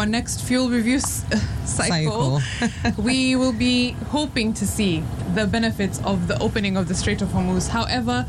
our next fuel review s- cycle, we will be hoping to see the benefits of the opening of the Strait of Hormuz. However,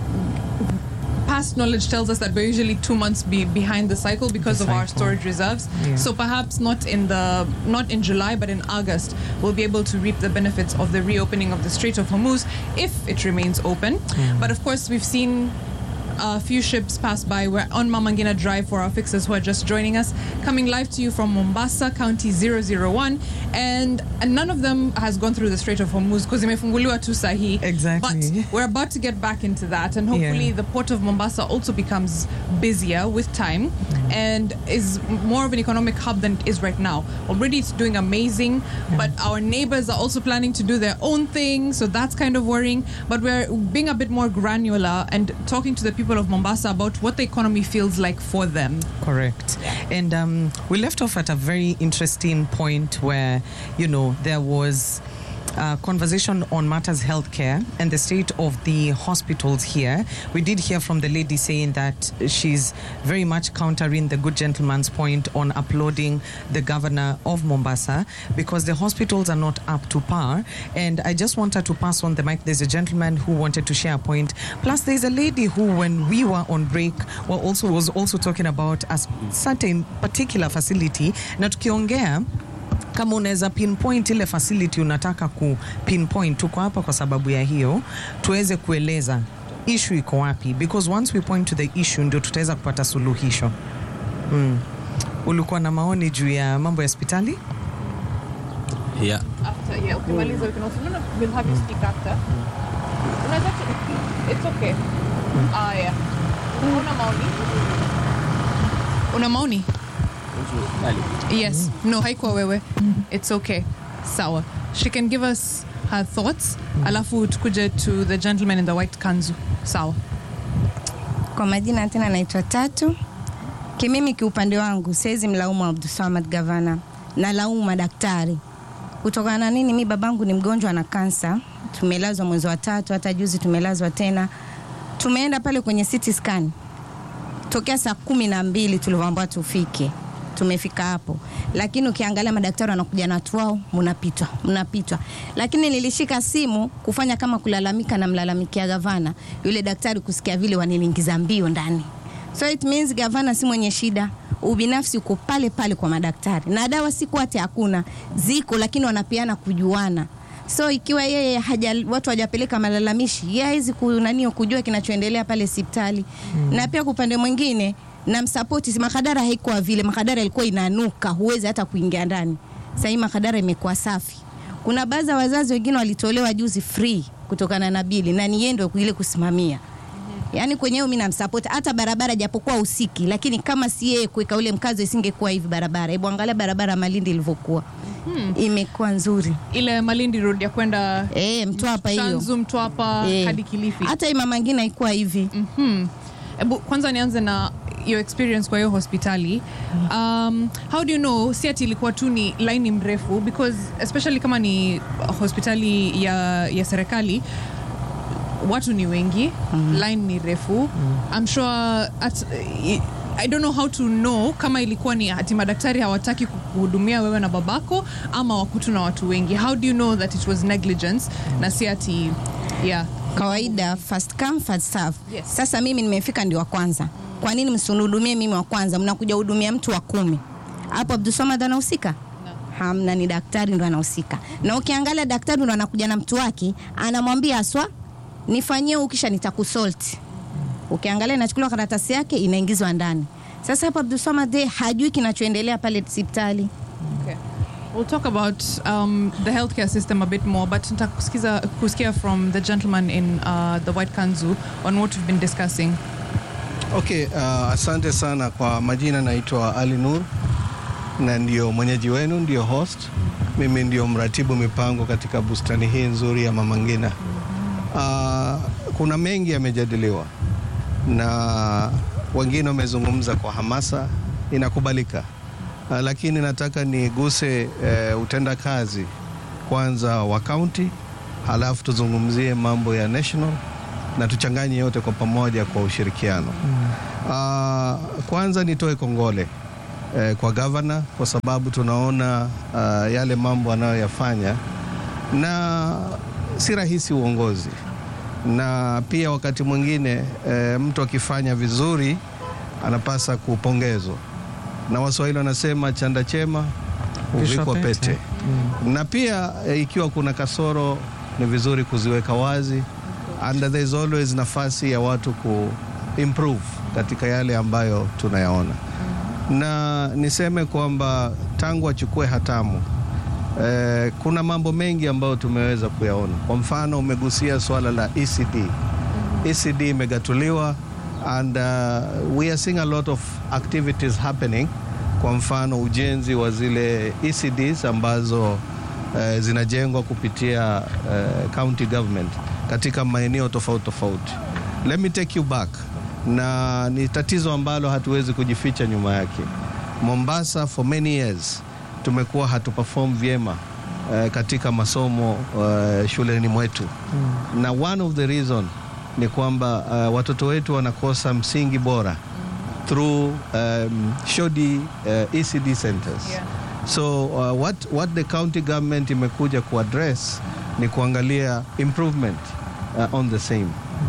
past knowledge tells us that we're usually two months be behind the cycle because The of our cycle. storage reserves. Yeah. So perhaps not in the not in July, but in August, we'll be able to reap the benefits of the reopening of the Strait of Hormuz if it remains open. But of course, we've seen a few ships pass by. We're on Mamangina Drive for our fixers who are just joining us, coming live to you from Mombasa, County 001. And, and none of them has gone through the Strait of Hormuz because imefunguliwa tu sahi. Exactly. But we're about to get back into that. And hopefully Yeah. the port of Mombasa also becomes busier with time and is more of an economic hub than it is right now. Already it's doing amazing, but our neighbors are also planning to do their own thing, so that's kind of worrying. But we're being a bit more granular and talking to the people of Mombasa about what the economy feels like for them. Correct. And um, we left off at a very interesting point where, you know, there was a conversation on matters healthcare and the state of the hospitals here. We did hear from the lady saying that she's very much countering the good gentleman's point on applauding the governor of Mombasa because the hospitals are not up to par. And I just wanted to pass on the mic. There's a gentleman who wanted to share a point. Plus, there's a lady who, when we were on break, well, also was also talking about a certain particular facility. Na tukiongea kama unaweza pinpoint ile facility unataka ku pinpoint, tuko hapa kwa sababu ya hiyo, tuweze kueleza issue iko wapi, because once we point to the issue ndio tutaweza kupata suluhisho. Mm. Ulikuwa na maoni juu ya mambo ya hospitali? Yeah. After, yeah, ukimaliza we can also, no, no, we'll have you speak after. Unaweza tu- it's okay. Ah, yeah. Una maoni? Una maoni? Yes. No, haikuwa wewe. It's okay. Sawa. She can give us her thoughts. Alafu tukuje to the gentleman in the white kanzu. Sawa. Kwa majina tena naitwa Tatu. Kimimi kiupande wangu siwezi mlaumu Abdulswamad gavana, na laumu madaktari. Kutokana na nini? Mi babangu ni mgonjwa na kansa, tumelazwa mwezi wa tatu, hata juzi tumelazwa tena. Tumeenda pale kwenye CT scan tokea saa kumi na mbili tulivyoambiwa tufike tumefika hapo, lakini ukiangalia madaktari wanakuja na watu wao, mnapitwa mnapitwa. Lakini nilishika simu kufanya kama kulalamika, na mlalamikia gavana, yule daktari kusikia vile waniniingiza mbio ndani. So it means gavana si mwenye shida, ubinafsi uko pale pale kwa madaktari, na dawa siku ati hakuna, ziko lakini wanapeana kujuana. So ikiwa yeye haja, watu hawajapeleka malalamishi, yeye hawezi kunanio kujua kinachoendelea pale hospitali mm. na pia kwa upande mwingine na msapoti, si Makadara haikuwa vile. Makadara ilikuwa inanuka, huwezi hata kuingia ndani. Sasa hii Makadara imekuwa safi. Kuna baadhi ya wazazi wengine walitolewa juzi free kutokana na bili, na ni yeye ndio ile kusimamia Yaani kwenyewe mimi namsupport hata barabara japokuwa usiki, lakini kama si yeye kuweka ule mkazo isingekuwa hivi barabara. Hebu angalia barabara Malindi ilivyokuwa. Imekuwa nzuri. Ile Malindi Road ya kwenda Eh, Mtwapa hiyo. Shanzu, Mtwapa Eh. hadi Kilifi. Hata hii mama ngine haikuwa hivi. Mhm. Ebu kwanza nianze na your experience kwa hiyo hospitali um, how do you know si ati ilikuwa tu ni laini mrefu because especially kama ni hospitali ya, ya serikali watu ni wengi mm. line ni refu mm. I'm sure at, I don't know how to know kama ilikuwa ni ati madaktari hawataki kuhudumia wewe na babako ama wakutu na watu wengi how do you know that it was negligence na si ati yeah Kawaida first come first serve. Yes. Sasa mimi nimefika ndio wa kwanza. Kwa nini msinihudumie mimi wa kwanza? Mnakuja hudumia mtu wa kumi. Hapo Abdulswamad anahusika? Hamna, ni daktari ndo anahusika. Na ukiangalia daktari ndo anakuja na mtu wake, anamwambia aswa nifanyie huu kisha nitakusalt. Ukiangalia inachukuliwa karatasi yake inaingizwa ndani. Sasa hapo Abdulswamad yeye hajui kinachoendelea pale hospitali. Okay. We'll talk about um, the healthcare system a bit more, but nataka kusikiza kusikia from the gentleman in uh, the white kanzu on what we've been discussing. Okay, uh, asante sana kwa majina, naitwa Ali Nur na ndio mwenyeji wenu, ndio host. Mimi ndio mratibu mipango katika bustani hii nzuri ya Mama Ngina. Uh, kuna mengi yamejadiliwa na wengine wamezungumza kwa hamasa, inakubalika. Uh, lakini nataka niguse uh, utendakazi kwanza wa kaunti, halafu tuzungumzie mambo ya national na tuchanganye yote kwa pamoja kwa ushirikiano. Uh, kwanza nitoe kongole eh, kwa gavana kwa sababu tunaona uh, yale mambo anayoyafanya na si rahisi uongozi, na pia wakati mwingine eh, mtu akifanya vizuri anapasa kupongezwa, na Waswahili wanasema chanda chema Vishwa huvikwa pete. pete na pia eh, ikiwa kuna kasoro ni vizuri kuziweka wazi and there is always nafasi ya watu ku improve katika yale ambayo tunayaona, na niseme kwamba tangu achukue hatamu eh, kuna mambo mengi ambayo tumeweza kuyaona. Kwa mfano, umegusia swala la ECD. ECD imegatuliwa and uh, we are seeing a lot of activities happening. Kwa mfano ujenzi wa zile ECDs ambazo eh, zinajengwa kupitia eh, county government katika maeneo tofauti tofauti. Let me take you back, na ni tatizo ambalo hatuwezi kujificha nyuma yake. Mombasa for many years tumekuwa hatuperform vyema eh, katika masomo eh, shuleni mwetu na one of the reason ni kwamba uh, watoto wetu wanakosa msingi bora through um, shoddy uh, ECD centers. Yeah. So uh, what, what the county government imekuja kuaddress ni kuangalia improvement uh, on the same.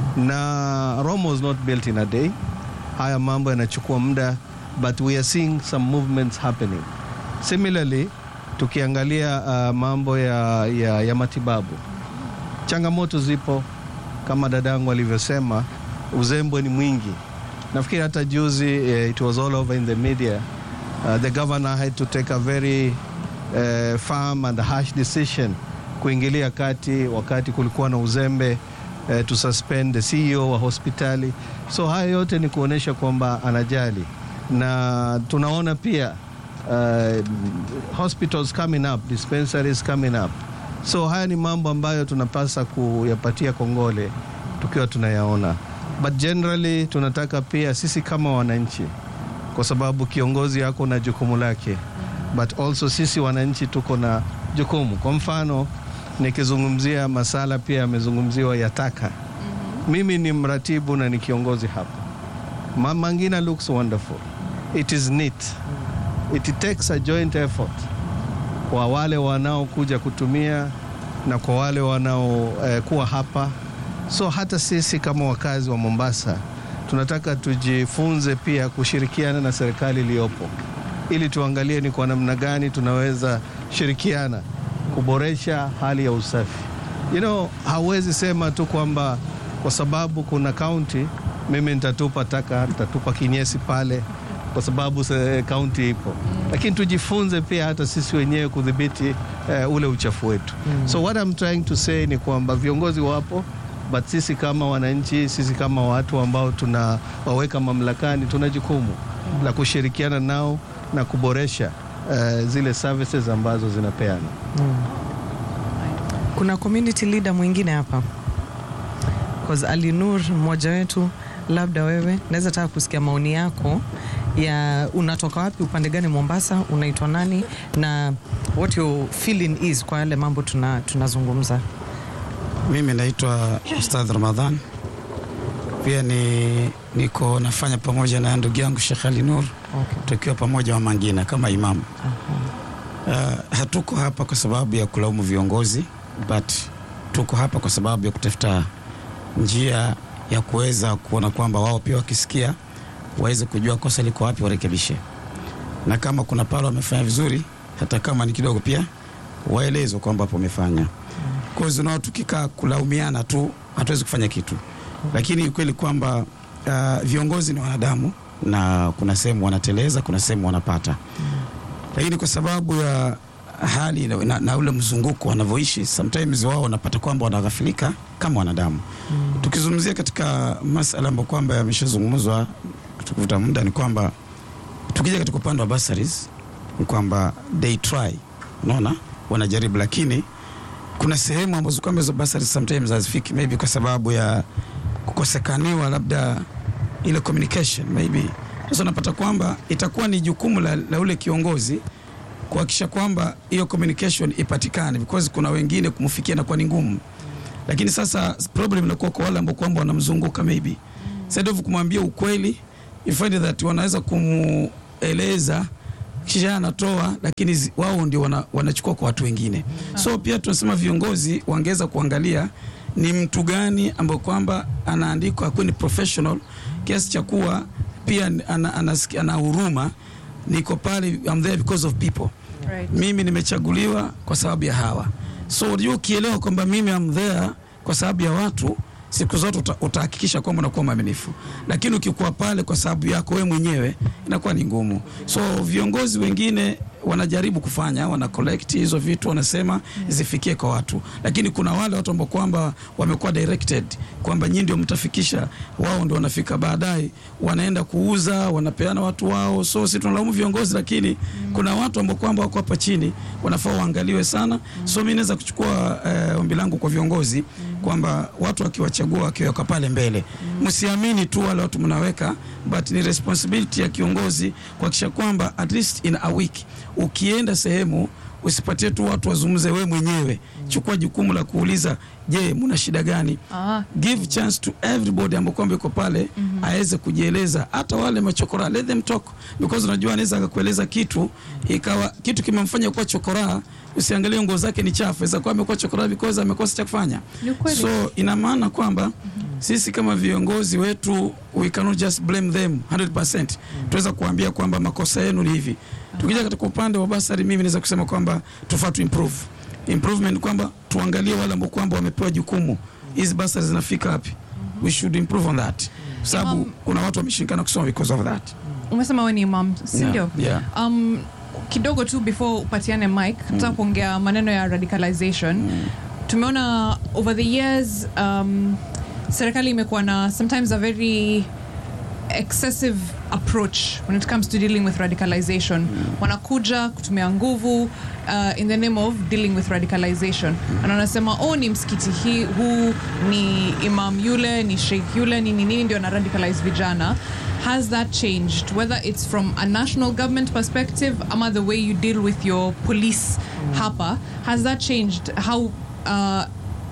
Na Rome was not built in a day. Haya mambo yanachukua muda but we are seeing some movements happening. Similarly, tukiangalia uh, mambo ya, ya, ya matibabu changamoto zipo kama dadangu alivyosema, uzembe ni mwingi. Nafikiri hata juzi eh, it was all over in the media uh, the governor had to take a very uh, firm and harsh decision kuingilia kati wakati kulikuwa na uzembe uh, to suspend the CEO wa hospitali. So haya yote ni kuonyesha kwamba anajali, na tunaona pia uh, hospitals coming up, dispensaries coming up. So haya ni mambo ambayo tunapasa kuyapatia kongole tukiwa tunayaona, but generally tunataka pia sisi kama wananchi, kwa sababu kiongozi yako na jukumu lake, but also sisi wananchi tuko na jukumu. Kwa mfano nikizungumzia masala pia yamezungumziwa ya taka. Mimi ni mratibu na ni kiongozi hapa. Mama Ngina looks wonderful. It is neat. It takes a joint effort kwa wale wanaokuja kutumia na kwa wale wanaokuwa eh, hapa. So hata sisi kama wakazi wa Mombasa tunataka tujifunze pia kushirikiana na serikali iliyopo ili tuangalie ni kwa namna gani tunaweza shirikiana kuboresha hali ya usafi. You know, hauwezi sema tu kwamba kwa sababu kuna kaunti mimi nitatupa taka, nitatupa kinyesi pale kwa sababu se- kaunti ipo, lakini tujifunze pia hata sisi wenyewe kudhibiti eh, ule uchafu wetu. So what I'm trying to say ni kwamba viongozi wapo but sisi kama wananchi, sisi kama watu ambao tunawaweka mamlakani, tuna jukumu la kushirikiana nao na kuboresha eh, zile services ambazo zinapeana. Kuna community leader mwingine hapa cause Ali Nur mmoja wetu, labda wewe naweza taka kusikia maoni yako ya unatoka wapi, upande gani Mombasa, unaitwa nani na what your feeling is kwa yale mambo tuna tunazungumza. Mimi naitwa Ustadh Ramadhan, pia ni niko nafanya pamoja na ndugu yangu Sheikh Ali Nur, Okay. tukiwa pamoja wa Mangina kama imamu. Uh, hatuko hapa kwa sababu ya kulaumu viongozi, but tuko hapa kwa sababu ya kutafuta njia ya kuweza kuona kwamba wao pia wakisikia waweze kujua kosa liko wapi, warekebishe, na kama kuna pale wamefanya vizuri, hata kama ni kidogo, pia waelezwe kwamba hapo wamefanya kozi nao tukikaa kulaumiana tu hatuwezi kufanya kitu, lakini ukweli kwamba uh, viongozi ni wanadamu na kuna sehemu wanateleza, kuna sehemu wanapata, lakini kwa sababu ya hali na, na, na ule mzunguko wanavyoishi, sometimes wao wanapata kwamba wanaghafilika kama wanadamu. Tukizungumzia katika masala ambayo kwamba yameshazungumzwa tukuvuta muda, ni kwamba tukija katika upande wa bursaries ni kwamba they try, unaona wanajaribu, lakini kuna sehemu ambazo kwamba hizo basari sometimes hazifiki, maybe kwa sababu ya kukosekaniwa labda ile communication maybe. Sasa unapata kwamba itakuwa ni jukumu la, la ule kiongozi kuhakikisha kwamba hiyo communication ipatikane, because kuna wengine kumfikia inakuwa ni ngumu, lakini sasa problem inakuwa kwa wale ambao kwamba wanamzunguka maybe instead of kumwambia ukweli, you find that wanaweza kumueleza kisha anatoa lakini zi- wao ndio wana, wanachukua kwa watu wengine so pia tunasema viongozi wangeweza kuangalia ni mtu gani ambao kwamba anaandikwa akuwe ni professional kiasi cha kuwa pia ana, ana, ana huruma niko pale I'm there because of people Right. mimi nimechaguliwa kwa sababu ya hawa so unajua ukielewa kwamba mimi am there kwa sababu ya watu siku zote uta- utahakikisha kwamba unakuwa mwaminifu lakini ukikuwa pale kwa sababu yako wewe mwenyewe inakuwa ni ngumu so viongozi wengine wanajaribu kufanya wana collect hizo vitu wanasema zifikie kwa watu lakini kuna wale watu ambao kwamba wamekuwa directed kwamba nyinyi ndio mtafikisha wao ndio wanafika baadaye wanaenda kuuza wanapeana watu wao so si tunalaumu viongozi lakini kuna watu ambao kwamba wako hapa chini wanafaa waangaliwe sana so mimi naweza kuchukua eh, ombi langu kwa viongozi kwamba watu wakiwachagua wakiweka pale mbele msiamini tu wale watu mnaweka but ni responsibility ya kiongozi kuhakikisha kwamba at least in a week ukienda sehemu usipatie tu watu wazungumze we mwenyewe chukua jukumu la kuuliza je muna shida gani Ah. give chance to everybody ambao kwamba yuko pale aweze kujieleza hata wale machokora let them talk because unajua anaweza akakueleza kitu ikawa kitu kimemfanya kuwa chokora usiangalie nguo zake ni chafu aweza kuwa amekuwa chokora because amekosa cha kufanya Ni ukweli. so ina maana kwamba sisi kama viongozi wetu we cannot just blame them 100% tunaweza kuambia kwamba makosa yenu ni hivi tukija katika upande wa basari mimi naweza kusema kwamba tufaa tu improve improvement kwamba tuangalie wale ambao kwamba wamepewa jukumu hizi basari zinafika wapi we should improve on that kwa sababu Imam- kuna watu wameshindikana kusoma because of that umesema we ni imam sindio Yeah, um, kidogo tu before upatiane mic nataka kuongea maneno ya radicalization tumeona over the years um, serikali imekuwa na sometimes a very excessive approach when it comes to dealing with radicalization wanakuja kutumia nguvu uh, in the name of dealing with radicalization na wanasema oh ni msikiti hii huu ni imam yule ni sheikh yule nini nini ndio na radicalize vijana has that changed whether it's from a national government perspective ama the way you deal with your police hapa has that changed how uh,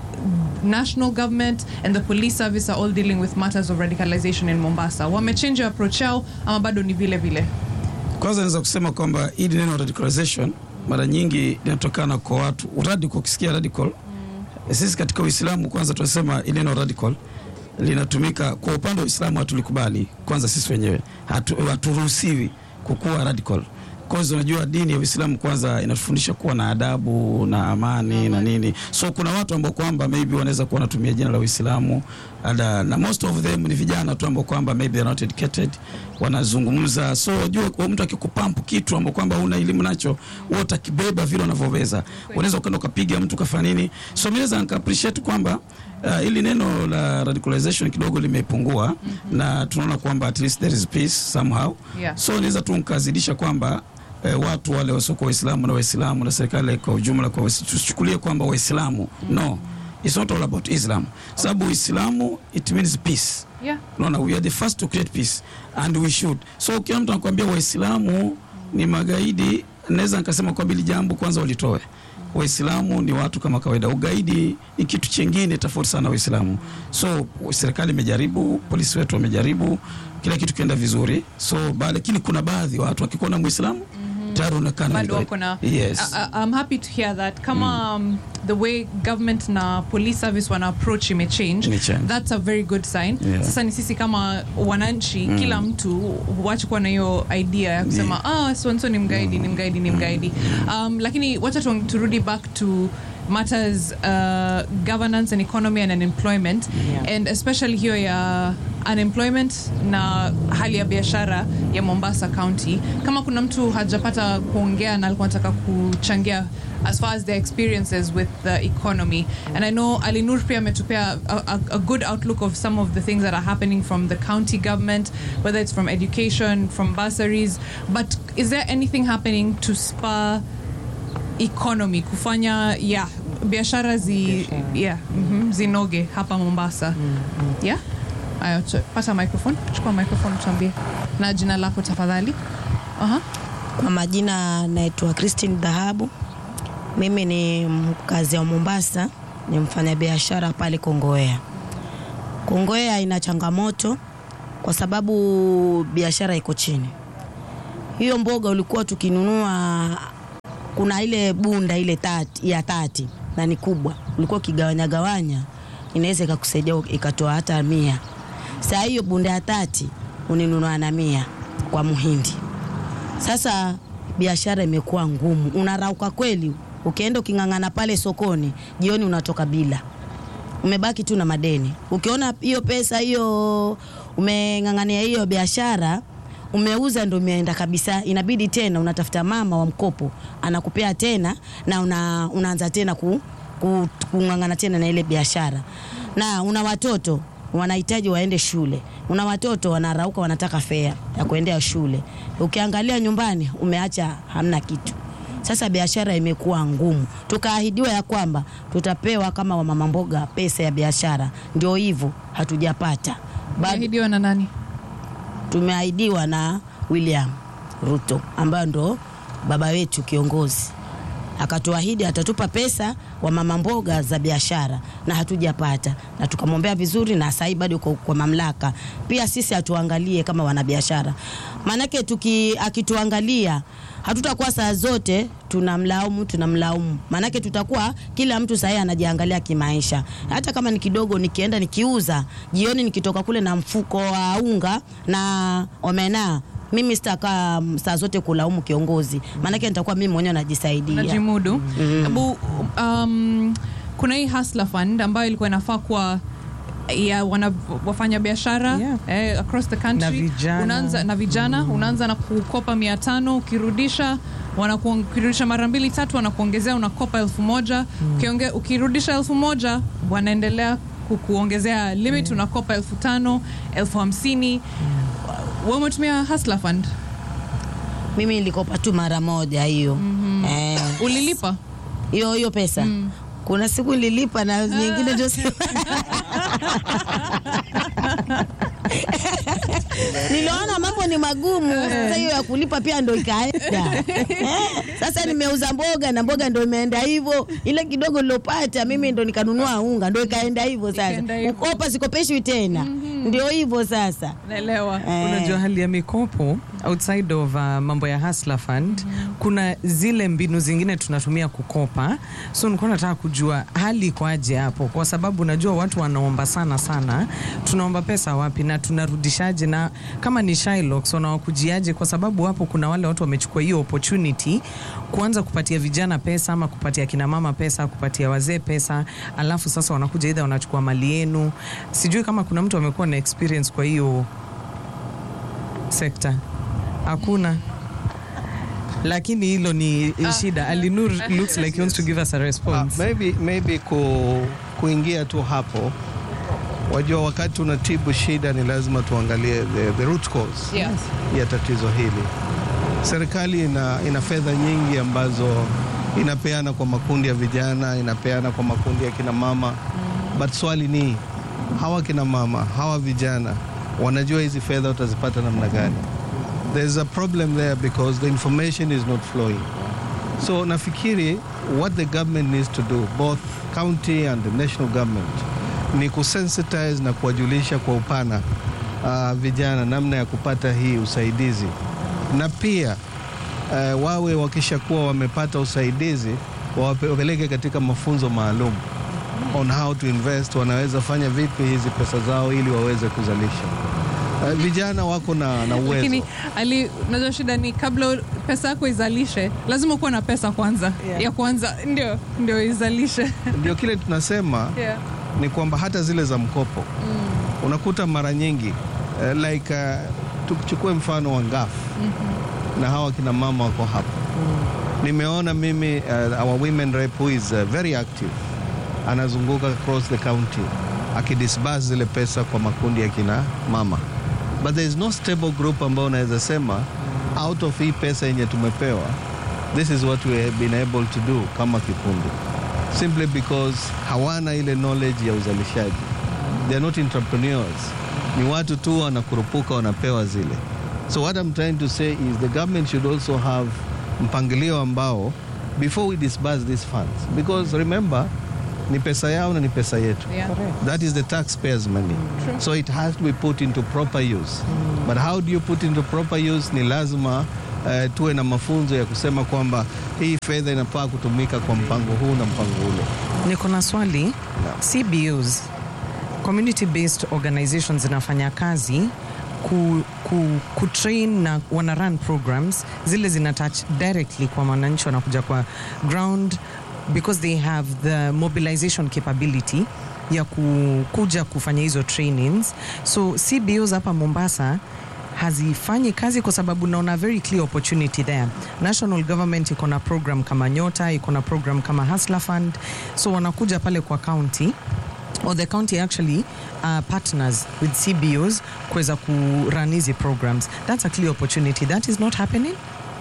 national government and the police service are all dealing with matters of radicalization in Mombasa. Wamechange approach yao ama bado ni vile vile? kwanza naweza kusema kwamba hili neno radicalization mara nyingi linatokana kwa watu radical ukisikia radical mm. sisi katika uislamu kwanza tunasema ili neno radical linatumika kwa upande wa uislamu hatulikubali kwanza sisi wenyewe Hatu- haturuhusiwi kukuwa radical kwanza unajua dini ya uislamu kwanza inatufundisha kuwa na adabu na amani na nini so kuna watu ambao kwamba maybe wanaweza kuwa wanatumia jina la uislamu ada, na most of them ni vijana tu ambao kwamba maybe they're not educated wanazungumza so wajua kwa mtu akikupampu kitu ambao kwamba una elimu nacho wewe utakibeba vile unavyoweza unaweza ukaenda ukapiga mtu kafanya nini so mimi naweza nika appreciate kwamba uh, ili neno la radicalization kidogo limepungua mm-hmm. na tunaona kwamba at least there is peace somehow Yeah. so naweza tu nikazidisha kwamba eh, watu wale wasiokuwa waislamu na waislamu na serikali kwa ujumla kwa wais- tusichukulie kwamba waislamu no it's not all about islam sababu uislamu it means peace Yeah. unaona we are the first to create peace and we should so kila mtu anakuambia waislamu ni magaidi naweza nikasema kwamba hili jambo kwanza walitoe waislamu ni watu kama kawaida ugaidi ni kitu chingine tofauti sana na waislamu so serikali imejaribu polisi wetu wamejaribu kila kitu kienda vizuri so ba, lakini kuna baadhi ya watu wakikuwa na muislamu tayari unakana bado wako na yes. I, I- I'm happy to hear that kama um, the way government na police service wana approach imechange Imechange. that's a very good sign Yeah. sasa ni sisi kama wananchi kila mtu huachi kuwa na hiyo idea ya kusema ah so and so ni mgaidi ni mgaidi ni mgaidi um, lakini wacha tu- turudi back to matters uh, governance and economy and unemployment Yeah. and especially hiyo ya unemployment na hali ya biashara ya Mombasa County. Kama kuna mtu hajapata kuongea na alikuwa anataka kuchangia as far as their experiences with the economy and I know Ali Nur pia ametupea a, a, a good outlook of some of the things that are happening from the county government whether it's from education from bursaries but is there anything happening to spur economy kufanya yeah biashara zi yeah, mhm, zinoge hapa Mombasa yeah Aya, ch- pata microphone chukua microphone tuambie na jina lako tafadhali Aha. Kwa majina naitwa Christine Dhahabu. Mimi ni mkazi wa Mombasa, ni mfanyabiashara pale Kongowea. Kongowea ina changamoto kwa sababu biashara iko chini. hiyo mboga ulikuwa tukinunua, kuna ile bunda ile tati, ya tati na ni kubwa, ulikuwa ukigawanya gawanya, inaweza ikakusaidia ikatoa hata mia. Saa hiyo bunda ya tati uninunua na mia kwa muhindi. Sasa biashara imekuwa ngumu, unarauka kweli. Ukienda uking'ang'ana pale sokoni, jioni unatoka bila, umebaki tu na madeni. Ukiona hiyo pesa hiyo umeng'ang'ania hiyo biashara umeuza, ndo imeenda kabisa, inabidi tena unatafuta mama wa mkopo anakupea tena na una, unaanza tena ku, ku, kung'ang'ana tena na ile biashara, na una watoto wanahitaji waende shule, una watoto wanarauka, wanataka fea ya kuendea shule. Ukiangalia nyumbani umeacha hamna kitu. Sasa biashara imekuwa ngumu. Tukaahidiwa ya kwamba tutapewa kama wamama mboga pesa ya biashara, ndio hivyo hatujapata bado. Ahidiwa na nani? Tumeahidiwa na William Ruto ambayo ndo baba wetu kiongozi, akatuahidi atatupa pesa wa mama mboga za biashara na hatujapata, na tukamwombea vizuri, na sasa bado kwa, kwa mamlaka pia sisi atuangalie kama wanabiashara, maanake tuki akituangalia hatutakuwa saa zote tunamlaumu tunamlaumu, maanake tutakuwa kila mtu sahii anajiangalia kimaisha. Hata kama ni kidogo, nikienda nikiuza jioni, nikitoka kule na mfuko wa unga na omena mimi sitakaa saa zote kulaumu kiongozi, maanake nitakuwa mimi mwenyewe najisaidia. Najimudu. Hebu um, kuna hii Hustler Fund ambayo ilikuwa inafaa kuwa ya wana, wafanya biashara Yeah. eh, across the country Na vijana. unaanza na vijana unaanza na kukopa mia tano ukirudisha wanakuong- ukirudisha mara mbili tatu wanakuongezea unakopa elfu moja Ukionge, ukirudisha elfu moja wanaendelea kukuongezea limit unakopa elfu tano elfu hamsini wewe umetumia Hustler Fund Mimi nilikopa tu mara moja hiyo eh, ulilipa hiyo hiyo pesa kuna siku nililipa na nyingine ndio si- niliona mambo ni magumu sasa hiyo ya kulipa pia ndo ikaenda Eh, sasa nimeuza mboga na mboga ndo imeenda hivyo ile kidogo nilopata mimi ndo nikanunua unga ndo ikaenda hivyo sasa Ikaenda hivyo. ukopa sikopeshwi tena ndio hivyo sasa naelewa Eh. Unajua hali ya mikopo outside of uh, mambo ya Hustler Fund kuna zile mbinu zingine tunatumia kukopa, so nilikuwa nataka kujua hali iko aje hapo, kwa sababu najua watu wanaomba sana sana. Tunaomba pesa wapi na tunarudishaje? Na kama ni Shylocks wanawakujiaje? Kwa sababu hapo kuna wale watu wamechukua hiyo opportunity kuanza kupatia vijana pesa ama kupatia kina mama pesa, kupatia wazee pesa, alafu sasa wanakuja either wanachukua mali yenu. Sijui kama kuna mtu amekuwa na experience kwa hiyo sekta hakuna lakini hilo ni shida alinur looks like he wants to give us a Uh, response maybe, maybe ku, kuingia tu hapo, wajua, wakati unatibu shida ni lazima tuangalie the, the root cause Yes. ya tatizo hili. Serikali ina, ina fedha nyingi ambazo inapeana kwa makundi ya vijana, inapeana kwa makundi ya kina mama, but swali ni hawa kina mama, hawa vijana wanajua hizi fedha utazipata namna gani? There's a problem there because the information is not flowing. So nafikiri what the government needs to do both county and the national government ni kusensitize na kuwajulisha kwa upana uh, vijana namna ya kupata hii usaidizi na pia uh, wawe wakishakuwa wamepata usaidizi wawape- wapeleke katika mafunzo maalum on how to invest, wanaweza fanya vipi hizi pesa zao ili waweze kuzalisha. Uh, vijana wako na, na uwezo lakini ali najua shida ni kabla pesa yako izalishe lazima ukuwa na pesa kwanza Yeah. ya kwanza ndio ndio izalishe ndio kile tunasema yeah. ni kwamba hata zile za mkopo unakuta mara nyingi uh, like uh, tuchukue mfano wa ngaf na hawa kina mama wako hapa nimeona mimi uh, our women rep who is uh, very active anazunguka across the county akidisburse zile pesa kwa makundi ya kina mama but there is no stable group ambao unaweza sema out of hii pesa yenye tumepewa this is what we have been able to do kama kikundi simply because hawana ile knowledge ya uzalishaji they are not entrepreneurs ni watu tu wanakurupuka wanapewa zile so what I'm trying to say is the government should also have mpangilio ambao before we disburse these funds because remember ni pesa yao na ni pesa yetu Yeah. that is the taxpayers money so it has to be put into proper use but how do you put into proper use ni lazima uh, tuwe na mafunzo ya kusema kwamba hii fedha inafaa kutumika kwa mpango huu na mpango ule. Niko na swali. CBOs, community based organizations zinafanya kazi ku, ku, ku train na wana run programs zile zina touch directly kwa wananchi wanakuja kwa ground because they have the mobilization capability ya ku, kuja kufanya hizo trainings so CBOs hapa Mombasa hazifanyi kazi kwa sababu naona very clear opportunity there. National government iko na program kama Nyota, iko na program kama Hustler Fund, so wanakuja pale kwa county or the county actually uh, partners with CBOs kuweza ku run hizi programs. That's a clear opportunity. That is not happening.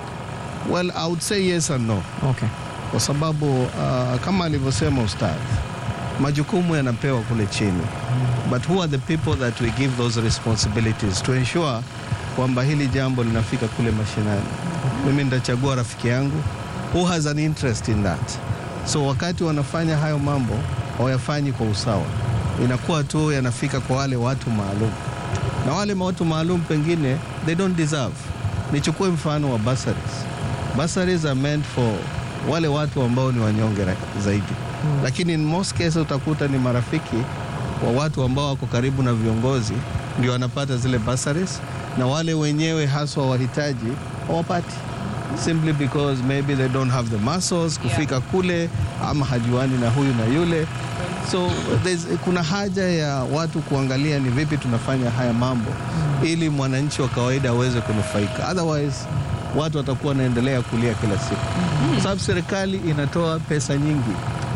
Well, I would say yes and no. Okay. kwa sababu uh, kama alivyosema ustadhi, majukumu yanapewa kule chini, but who are the people that we give those responsibilities to ensure kwamba hili jambo linafika kule mashinani. Mimi nitachagua rafiki yangu who has an interest in that, so wakati wanafanya hayo mambo hawayafanyi kwa usawa, inakuwa tu yanafika kwa wale watu maalum, na wale watu maalum pengine they don't deserve. Nichukue mfano wa bursaries. Bursaries are meant for wale watu ambao ni wanyonge ra- zaidi mm. Lakini in most cases utakuta ni marafiki wa watu ambao wako karibu na viongozi ndio wanapata zile bursaries, na wale wenyewe haswa wahitaji hawapati simply because maybe they don't have the muscles kufika kule ama hajuani na huyu na yule so there's, kuna haja ya watu kuangalia ni vipi tunafanya haya mambo ili mwananchi wa kawaida aweze kunufaika otherwise watu watakuwa wanaendelea kulia kila siku kwa sababu serikali inatoa pesa nyingi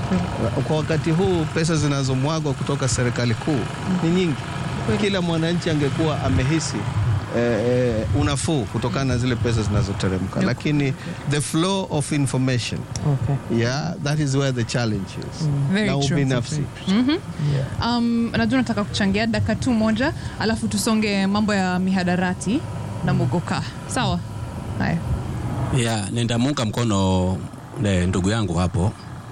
kwa wakati huu pesa zinazomwagwa kutoka serikali kuu ni nyingi kila mwananchi angekuwa amehisi eh, eh, unafuu kutokana na zile pesa zinazoteremka lakini the flow of information Okay. yeah that is where the challenge is Very na true. ubinafsi Um, najua nataka kuchangia dakika tu moja alafu tusonge mambo ya mihadarati na mugoka sawa haya ya nitamuunga mkono ne, ndugu yangu hapo.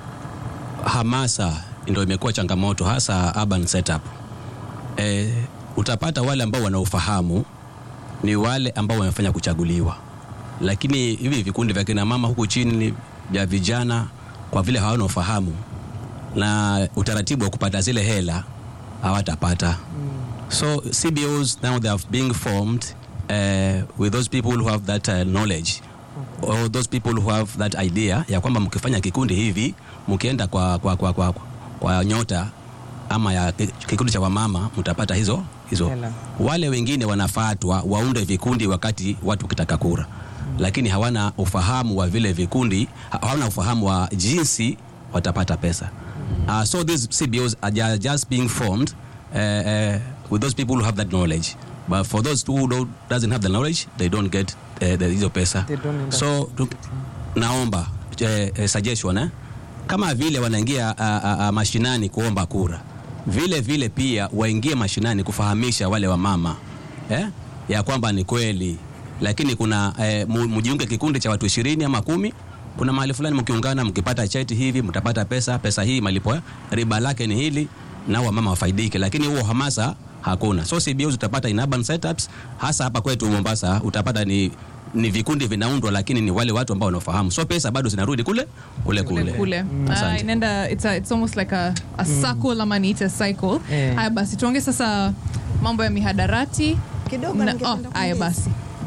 Hamasa ndio imekuwa changamoto hasa urban setup. E, utapata wale ambao wanaofahamu ni wale ambao wamefanya kuchaguliwa, lakini hivi vikundi vya kina mama huku chini vya vijana, kwa vile hawana ufahamu na utaratibu wa kupata zile hela hawatapata. So CBOs now they are being formed uh, with those people who have that uh, knowledge or those people who have that idea ya kwamba mkifanya kikundi hivi mkienda kwa, kwa, kwa, kwa, kwa nyota ama ya ki- kikundi cha wamama mtapata hizo hizo. Hela. Wale wengine wanafatwa waunde vikundi wakati watu kitaka kura, lakini hawana ufahamu wa vile vikundi, ha- hawana ufahamu wa jinsi watapata pesa. Uh, so these CBOs are ju- just being formed uh, uh, with those people who have that knowledge. But for those who don't, doesn't have the knowledge, they don't get uh, the hizo pesa. They don't end up So tu, naomba eh, eh, suggestion eh? Kama vile wanaingia uh, uh, uh, mashinani kuomba kura, vile vile pia waingie mashinani kufahamisha wale wamama eh? ya kwamba ni kweli, lakini kuna eh, mu- mjiunge kikundi cha watu ishirini ama kumi kuna mahali fulani mkiungana, mkipata cheti hivi mtapata pesa. Pesa hii malipo eh, riba lake ni hili, na wamama wafaidike, lakini huo hamasa hakuna. So CBOs utapata in urban setups, hasa hapa kwetu Mombasa utapata ni ni vikundi vinaundwa, lakini ni wale watu ambao wanafahamu, so pesa bado zinarudi kule kule kule, kule kule Ah, Asante. inaenda it's, a, it's almost like a, a circle ama niite cycle Eh. haya basi tuonge sasa mambo ya mihadarati Kidogo Na- ningependa oh, haya kuongeza. basi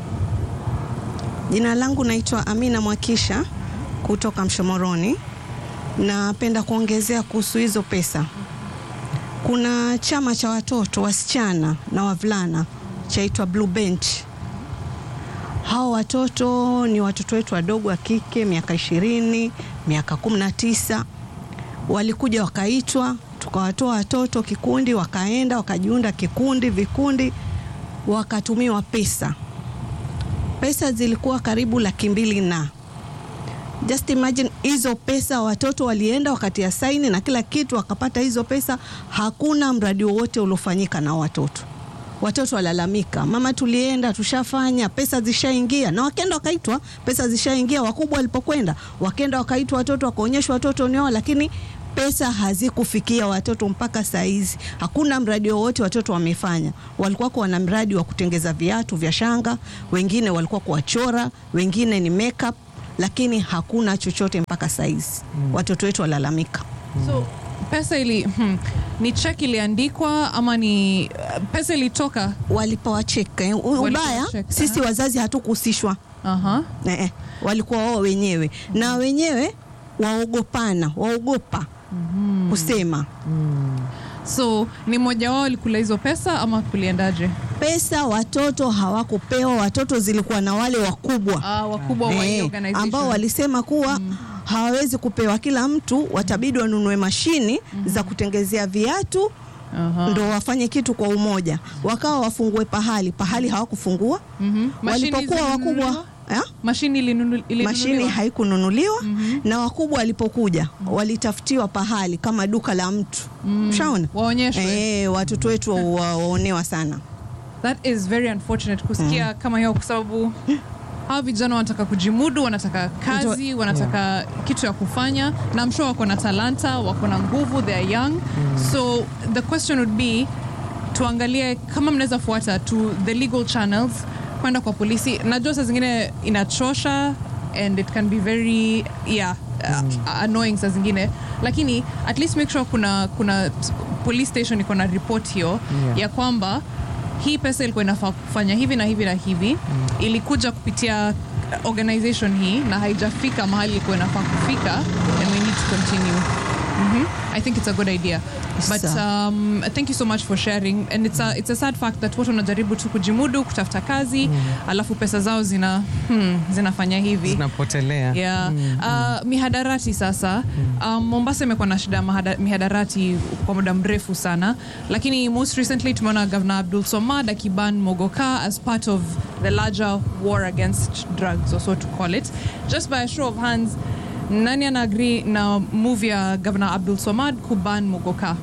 Jina langu naitwa Amina Mwakisha kutoka Mshomoroni. Napenda kuongezea kuhusu hizo pesa. Kuna chama cha watoto wasichana na wavulana chaitwa Blue Bench. Hao watoto ni watoto wetu wadogo wa kike, miaka ishirini, miaka kumi na tisa. Walikuja wakaitwa, tukawatoa watoto kikundi, wakaenda wakajiunda kikundi, vikundi, wakatumiwa pesa pesa zilikuwa karibu laki mbili na just imagine hizo pesa watoto walienda wakatia saini na kila kitu wakapata hizo pesa hakuna mradi wowote uliofanyika na watoto watoto walalamika mama tulienda tushafanya pesa zishaingia na wakenda wakaitwa pesa zishaingia wakubwa walipokwenda wakenda wakaitwa watoto wakaonyeshwa watoto ni wao lakini pesa hazikufikia watoto mpaka saa hizi. Hakuna mradi wowote watoto wamefanya. Walikuwa wana mradi wa kutengeza viatu vya shanga, wengine walikuwa kuwachora, wengine ni makeup, lakini hakuna chochote mpaka saa hizi. Watoto wetu walalamika. so pesa ili hmm, ni check iliandikwa ama ni pesa ilitoka Walipewa cheki. eh. U- Walipewa Ubaya cheki, sisi aha. wazazi hatukuhusishwa. Aha. Eh, eh, walikuwa wao wenyewe na wenyewe waogopana, waogopa kusema so ni mmoja wao alikula hizo pesa ama kuliendaje pesa. Watoto hawakupewa, watoto zilikuwa na wale wakubwa ah, wakubwa wa hii eh, organization ambao walisema kuwa hawawezi kupewa, kila mtu watabidi wanunue mashini za kutengezea viatu Aha. ndo wafanye kitu kwa umoja, wakawa wafungue pahali pahali hawakufungua. Mhm. Mashini Walipokuwa zilinunuliwa? wakubwa eh? mashini ilinunu- ilinunuliwa? mashini haikununuliwa na wakubwa walipokuja walitafutiwa pahali kama duka la mtu ushaona Waonyeshwe. eh, watoto wetu wa- wa- waonewa sana that is very unfortunate kusikia kama hiyo kwa sababu hawa vijana wanataka kujimudu wanataka kazi wanataka kitu ya kufanya na I'm sure wako na talanta wako na nguvu they are young so the question would be tuangalie kama mnaweza fuata to the legal channels kwenda kwa polisi najua saa zingine inachosha and it can be very yeah uh, annoying saa zingine lakini at least make sure kuna kuna police station iko na report hiyo Yeah. ya kwamba hii pesa ilikuwa inafaa kufanya hivi na hivi na hivi ilikuja kupitia organization hii na haijafika mahali ilikuwa inafaa kufika and we need to continue Mhm. I think it's a good idea. But Sawa. um, thank you so much for sharing. And it's a, it's a sad fact that watu wanajaribu tu kujimudu kutafuta kazi alafu pesa zao zina hmm, zinafanya hivi zinapotelea yeah. Uh, mihadarati sasa um, Mombasa imekuwa na shida ya mahada- mihadarati kwa muda mrefu sana lakini most recently tumeona Governor Abdul Somad akiban Mogoka as part of the larger war against drugs or so to call it just by a show of hands nani ana agree na move ya Governor Abdul Somad kuban Mogoka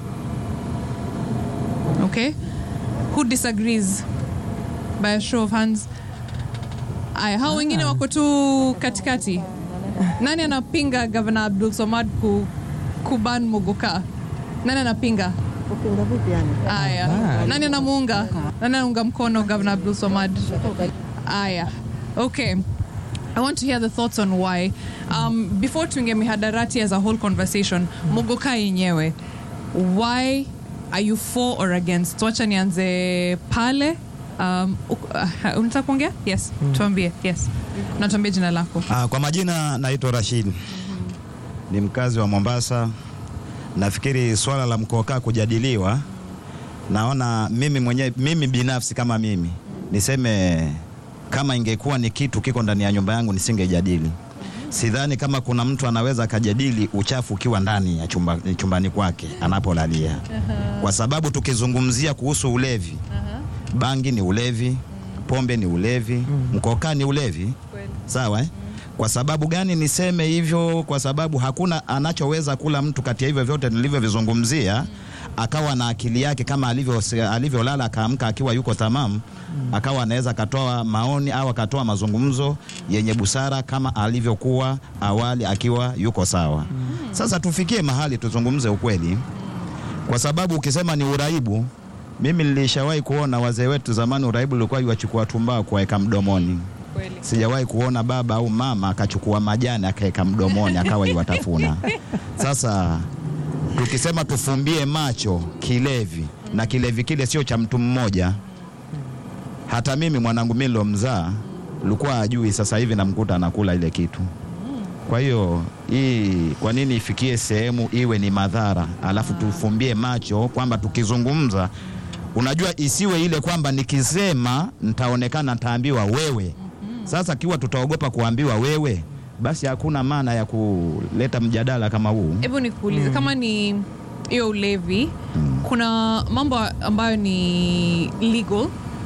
okay who disagrees by a show of hands aya hao wengine wako tu katikati nani anapinga gavana abdul somad ku, kuban mogoka nani anapinga aya nani anamuunga nani anaunga mkono gavana abdul somad aya okay I want to hear the thoughts on why. Um, before tuinge mihadarati as a whole conversation, Mogoka yenyewe, why are you for or against? Wacha nianze pale. Um, uk- uh, unataka kuongea? Yes, tuambie. Yes. Na tuambie jina lako. Ah, kwa majina naitwa Rashid, ni mkazi wa Mombasa. Nafikiri swala la mkokaa kujadiliwa, naona mimi mwenyewe, mimi binafsi kama mimi niseme, kama ingekuwa ni kitu kiko ndani ya nyumba yangu nisingejadili. Sidhani kama kuna mtu anaweza akajadili uchafu ukiwa ndani ya chumba, chumbani kwake anapolalia, kwa sababu tukizungumzia kuhusu ulevi, bangi ni ulevi, pombe ni ulevi, mkokaa ni ulevi sawa eh? Kwa sababu gani niseme hivyo? Kwa sababu hakuna anachoweza kula mtu kati ya hivyo vyote nilivyovizungumzia akawa na akili yake kama alivyo alivyolala akaamka akiwa yuko tamamu, akawa anaweza akatoa maoni au akatoa mazungumzo yenye busara kama alivyokuwa awali akiwa yuko sawa. Sasa tufikie mahali tuzungumze ukweli, kwa sababu ukisema ni uraibu, mimi nilishawahi kuona wazee wetu zamani, uraibu ulikuwa iwachukua tumbao kuweka mdomoni sijawahi kuona baba au mama akachukua majani akaweka mdomoni akawa iwatafuna. Sasa tukisema tufumbie macho kilevi, na kilevi kile sio cha mtu mmoja. Hata mimi mwanangu mimi nilomzaa likuwa ajui, sasa hivi namkuta anakula ile kitu. Kwa hiyo hii, kwa nini ifikie sehemu iwe ni madhara, alafu tufumbie macho kwamba tukizungumza, unajua isiwe ile kwamba nikisema nitaonekana nitaambiwa wewe. Sasa kiwa tutaogopa kuambiwa wewe, basi hakuna maana ya kuleta mjadala kama huu. Hebu nikuulize kama ni hiyo ulevi, kuna mambo ambayo ni legal,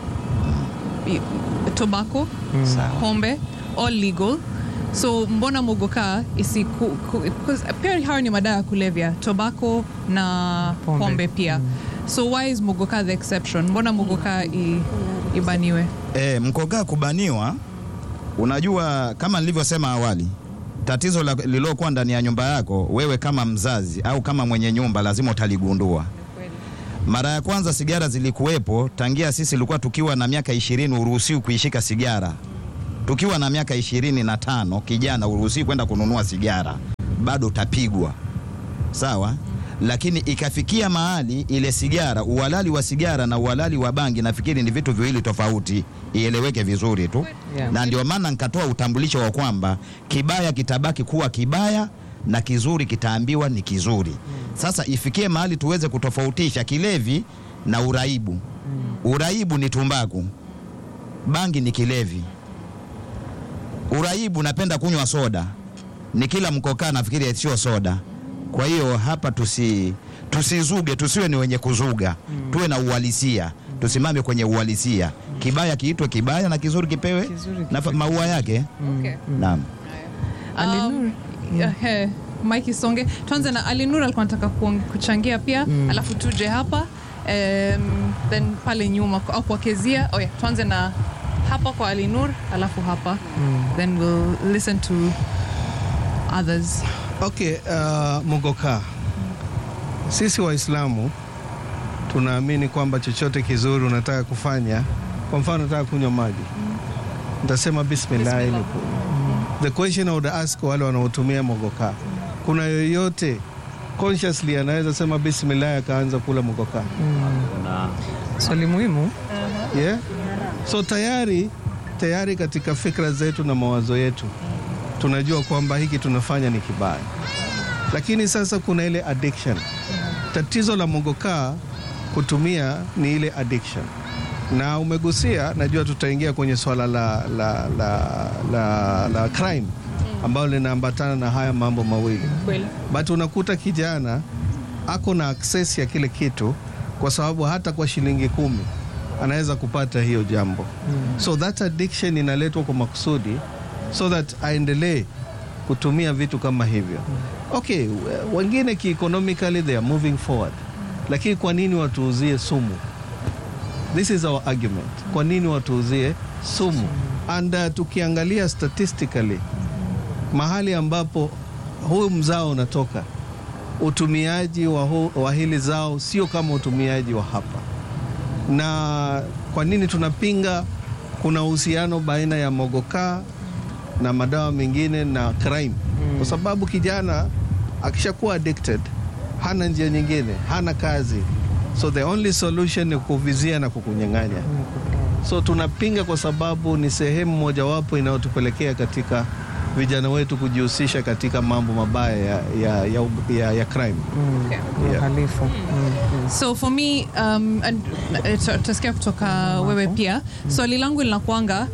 i- tobacco, pombe, all legal. So mbona mogoka isiku, ku, 'cause pia hayo ni madawa ya kulevya, tobacco na pombe, Pombe. pia. So why is mogoka the exception? Mbona mogoka i, ibaniwe? E, mkokaa kubaniwa, unajua kama nilivyosema awali, tatizo la- lililokuwa ndani ya nyumba yako, wewe kama mzazi au kama mwenye nyumba lazima utaligundua. Mara ya kwanza sigara zilikuwepo tangia sisi ilikuwa tukiwa na miaka ishirini uruhusiwi kuishika sigara. Tukiwa na miaka ishirini na tano kijana uruhusiwi kwenda kununua sigara, bado utapigwa sawa. Lakini ikafikia mahali ile sigara, uhalali wa sigara na uhalali wa bangi, nafikiri ni vitu viwili tofauti, ieleweke vizuri tu Yeah. na ndio maana nikatoa utambulisho wa kwamba kibaya kitabaki kuwa kibaya na kizuri kitaambiwa ni kizuri. Sasa ifikie mahali tuweze kutofautisha kilevi na uraibu. Uraibu ni tumbaku, bangi ni kilevi. Uraibu napenda kunywa soda, ni kila mkokaa nafikiri sio soda. Kwa hiyo hapa tusi tusizuge, tusiwe ni wenye kuzuga, tuwe na uhalisia, tusimame kwenye uhalisia. Kibaya kiitwe kibaya na kizuri kipewe Kizuri na maua yake. Okay. Naam. Um, eh, Mike Songe, tuanze na Alinur alikuwa anataka kuong- kuchangia pia alafu tuje hapa um, then pale nyuma au kwa Kezia. Oh yeah, tuanze na hapa kwa Alinur alafu hapa then we'll listen to others. Okay, uh, Mogoka, sisi Waislamu tunaamini kwamba chochote kizuri unataka kufanya, kwa mfano nataka kunywa maji, nitasema bismillah. ili ku- The question I would ask wale wanaotumia Mogoka, kuna yoyote consciously anaweza sema bismillah akaanza kula Mogoka? Swali muhimu. yeah? So tayari tayari katika fikra zetu na mawazo yetu tunajua kwamba hiki tunafanya ni kibaya, lakini sasa kuna ile addiction. Tatizo la mogokaa kutumia ni ile addiction, na umegusia, najua tutaingia kwenye swala la, la, la, la, la crime ambalo linaambatana na haya mambo mawili Kweli. but unakuta kijana ako na access ya kile kitu kwa sababu hata kwa shilingi kumi anaweza kupata hiyo jambo so that addiction inaletwa kwa makusudi so that aendelee kutumia vitu kama hivyo okay we- wengine kieconomically they are moving forward lakini kwa nini watuuzie sumu this is our argument kwa nini watuuzie sumu and uh, tukiangalia statistically mahali ambapo huu mzao unatoka utumiaji wa, hu, wa hili zao sio kama utumiaji wa hapa na kwa nini tunapinga kuna uhusiano baina ya mogokaa na madawa mengine na crime kwa sababu kijana akishakuwa addicted hana njia nyingine hana kazi so the only solution ni kuvizia na kukunyang'anya so tunapinga kwa sababu ni sehemu mojawapo inayotupelekea katika vijana wetu kujihusisha katika mambo mabaya ya, ya, ya, ya, ya crime Okay. Yeah. Uhalifu. Mm. So for me um, and, eh, ta- tasikia kutoka wewe pia swali langu linakuanga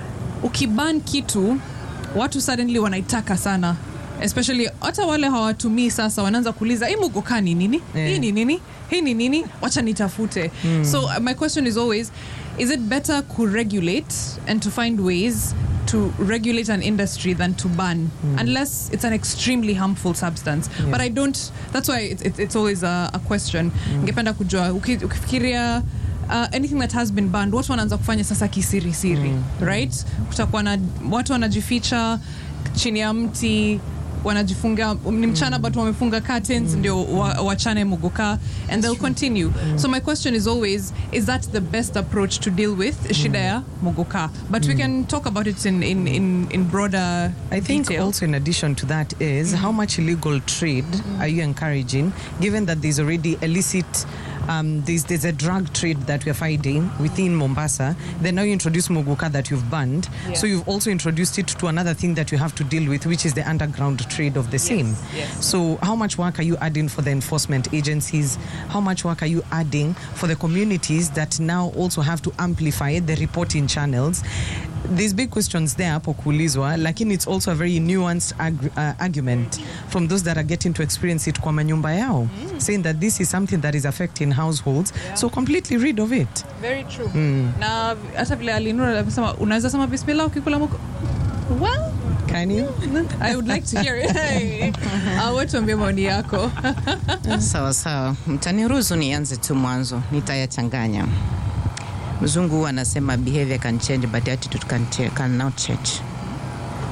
ukiban kitu watu suddenly wanaitaka sana especially hata wale hawatumii sasa wanaanza kuuliza hii mugoka ni nini Eh. hii ni nini hii ni nini wacha nitafute so uh, my question is always is it better to regulate and to find ways to regulate an industry than to ban unless it's an extremely harmful substance but i don't that's why it's, it's, it's always a, a question ngependa kujua uki- ukifikiria uh, anything that has been banned watu wanaanza kufanya sasa kisirisiri right kutakuwa na watu wanajificha chini ya mti wanajifunga ni mchana but wamefunga curtains ndio wa- wachane muguka and they'll continue so my question is always is that the best approach to deal with shida ya muguka but we can talk about it in, in, in, in broader I think detail. also in addition to that is how much illegal trade are you encouraging, given that there's already illicit. Um, there's, there's a drug trade that we're fighting within Mombasa. Then now you introduce Moguka that you've banned. So you've also introduced it to another thing that you have to deal with, which is the underground trade of the same. yes. So how much work are you adding for the enforcement agencies? How much work are you adding for the communities that now also have to amplify the reporting channels? There's big questions there hapo kuulizwa, lakini it's also a very nuanced ag- uh, argument from those that are getting to experience it kwa manyumba yao, saying that this is something that is affecting households, so completely rid of it. very true na hata vile alinura amesema unaweza sema bismillah ukikula mugu well Can you? I would like to hear it. Uh, wewe tuambie maoni yako. Sawa sawa, mtaniruhusu nianze tu mwanzo, nitayachanganya. Mzungu huwa anasema behavior can change but attitude can cha- cannot change.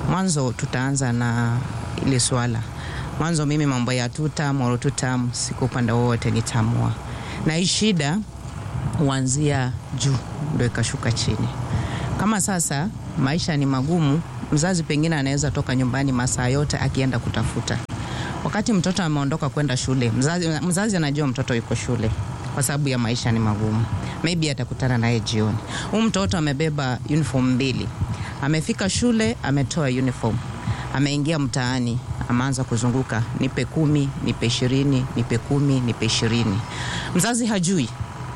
Mwanzo tutaanza na ile swala. Mwanzo mimi mambo ya tutam or tutam siku upande wowote nitamua, na hii shida huanzia juu ndo ikashuka chini. Kama sasa maisha ni magumu, mzazi pengine anaweza toka nyumbani masaa yote akienda kutafuta. Wakati mtoto ameondoka kwenda shule, mzazi, mzazi anajua mtoto yuko shule kwa sababu ya maisha ni magumu, maybe atakutana naye jioni. Huyu mtoto amebeba uniform mbili, amefika shule, ametoa uniform, ameingia mtaani, ameanza kuzunguka, nipe kumi, nipe ishirini, nipe kumi, nipe ishirini. Mzazi hajui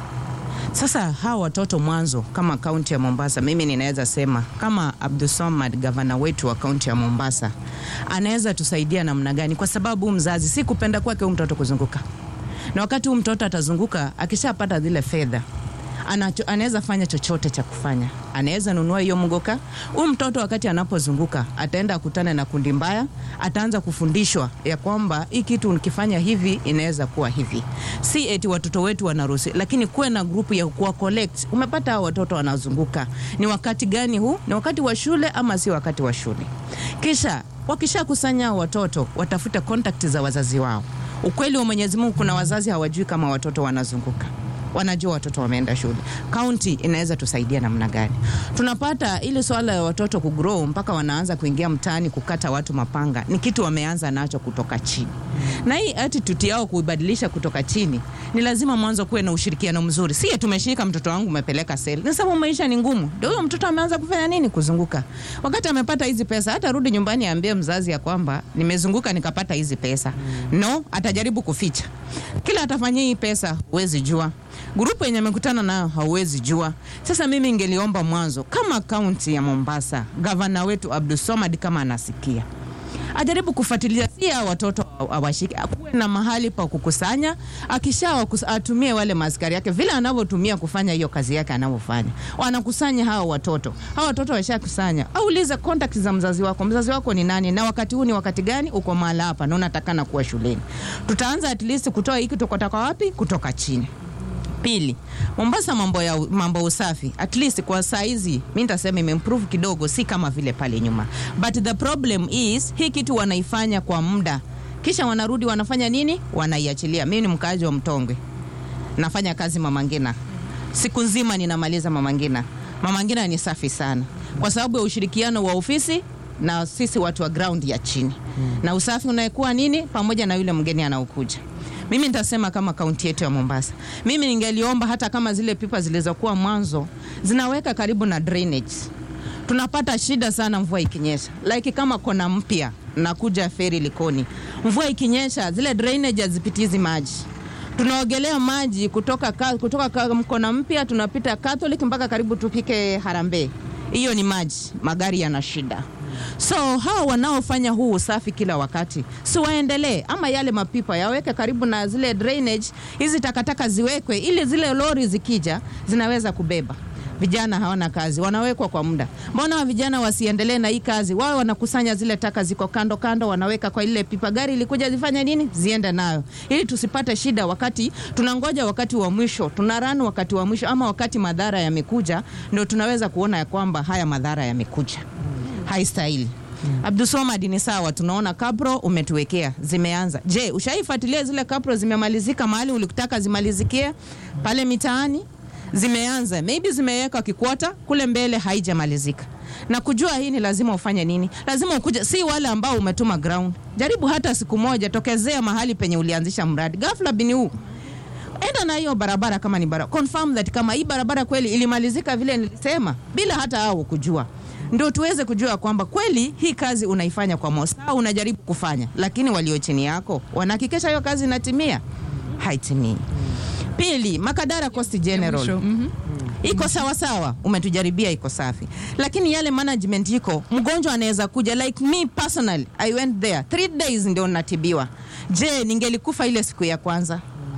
sasa hawa watoto mwanzo, kama kaunti ya Mombasa, mimi ninaweza sema kama Abdulswamad, gavana wetu wa kaunti ya Mombasa, anaweza tusaidia namna gani? Kwa sababu huyu mzazi si kupenda kwake huyu mtoto kuzunguka, na wakati huyu mtoto atazunguka, akishapata zile fedha anacho- anaweza fanya chochote cha kufanya, anaweza nunua hiyo mgoka. Huyu mtoto wakati anapozunguka ataenda akutane na kundi mbaya, ataanza kufundishwa ya kwamba hii kitu ukifanya hivi inaweza kuwa hivi. Si eti watoto wetu wanaruhusi, lakini kuwe na grupu ya kuwa collect. Umepata hao watoto wanazunguka, ni wakati gani huu? Ni wakati wa shule ama si wakati wa shule? Kisha wakishakusanya hao watoto, watafute contact za wazazi wao. Ukweli wa Mwenyezi Mungu, kuna wazazi hawajui kama watoto wanazunguka wanajua watoto wameenda shule. Kaunti inaweza tusaidia namna gani? Tunapata ili swala ya watoto kugrow mpaka wanaanza kuingia mtaani kukata watu mapanga, ni kitu wameanza nacho kutoka chini, na hii attitude yao kuibadilisha kutoka chini, ni lazima mwanzo kuwe na ushirikiano mzuri. Si tumeshika mtoto wangu umepeleka seli, ni sababu maisha ni ngumu, ndio huyo mtoto ameanza kufanya nini? Kuzunguka. Wakati amepata hizi pesa, hata rudi nyumbani aambie mzazi ya kwamba nimezunguka nikapata hizi pesa. No, atajaribu kuficha. Kila atafanyia hii pesa, huwezi jua grupu yenye amekutana nayo hauwezi jua. Sasa mimi ingeliomba mwanzo, kama kaunti ya Mombasa, gavana wetu Abdulswamad kama anasikia ajaribu kufuatilia si hao watoto awashike, akuwe na mahali pa kukusanya, akisha wakus- atumie wale maaskari yake vile anavyotumia kufanya hiyo kazi yake anavyofanya, wanakusanya hao watoto. Hao watoto washakusanya, aulize contact za mzazi wako, mzazi wako ni nani, na wakati huu ni wakati gani, uko mahala hapa na unatakana kuwa shuleni. Tutaanza at least kutoa hiki kutoka wapi? Kutoka chini. Pili, Mombasa mambo ya mambo usafi at least kwa saa hizi mi nitasema imeimprove kidogo, si kama vile pale nyuma, but the problem is hii kitu wanaifanya kwa muda, kisha wanarudi wanafanya nini? Wanaiachilia. Mimi ni mkaaji wa Mtongwe, nafanya kazi Mama Ngina, siku nzima ninamaliza Mama Ngina. Mama Ngina ni safi sana kwa sababu ya ushirikiano wa ofisi na sisi watu wa ground ya chini hmm. na usafi unaekuwa nini pamoja na yule mgeni anaokuja mimi nitasema kama kaunti yetu ya Mombasa, mimi ningeliomba hata kama zile pipa zilizokuwa mwanzo zinaweka karibu na drainage. Tunapata shida sana mvua ikinyesha, like kama kona mpya nakuja feri Likoni, mvua ikinyesha zile drainage hazipitizi maji tunaogelea maji kutoka, ka, kutoka ka, mkona mpya tunapita Catholic mpaka karibu tupike Harambee. Hiyo ni maji, magari yana shida. So hawa wanaofanya huu usafi kila wakati, si waendelee ama yale mapipa yaweke karibu na zile drainage, hizi takataka ziwekwe ili zile lori zikija zinaweza kubeba. Vijana hawana kazi, wanawekwa kwa muda. Mbona wa vijana wasiendelee na hii kazi? Wao wanakusanya zile taka ziko kando kando, wanaweka kwa ile pipa, gari ilikuja zifanye nini? Ziende nayo, ili tusipate shida wakati tunangoja wakati wa mwisho, tunarani wakati wa mwisho, ama wakati madhara yamekuja, ndio tunaweza kuona ya kwamba haya madhara yamekuja haistahili. Mm. Abdulswamad ni sawa, tunaona kapro umetuwekea zimeanza. Je, ushaifuatilia zile kapro zimemalizika mahali ulikutaka zimalizikie pale mitaani? Zimeanza, maybe zimeweka kikwota kule mbele, haijamalizika. Na kujua hii ni lazima ufanye nini? Lazima ukuje, si wale ambao umetuma ground. Jaribu hata siku moja, tokezea mahali penye ulianzisha mradi, ghafla bini huu enda na hiyo barabara kama ni barabara, confirm that kama hii barabara kweli ilimalizika vile nilisema, bila hata hao kujua ndio tuweze kujua kwamba kweli hii kazi unaifanya kwa moyo, sawa, unajaribu kufanya, lakini walio chini yako wanahakikisha hiyo kazi inatimia, haitimii. Pili, Makadara Coast General Mhm. iko sawa sawa, umetujaribia iko safi, lakini yale management iko, mgonjwa anaweza kuja like me personally, I went there three days ndio natibiwa. Je, ningelikufa ile siku ya kwanza?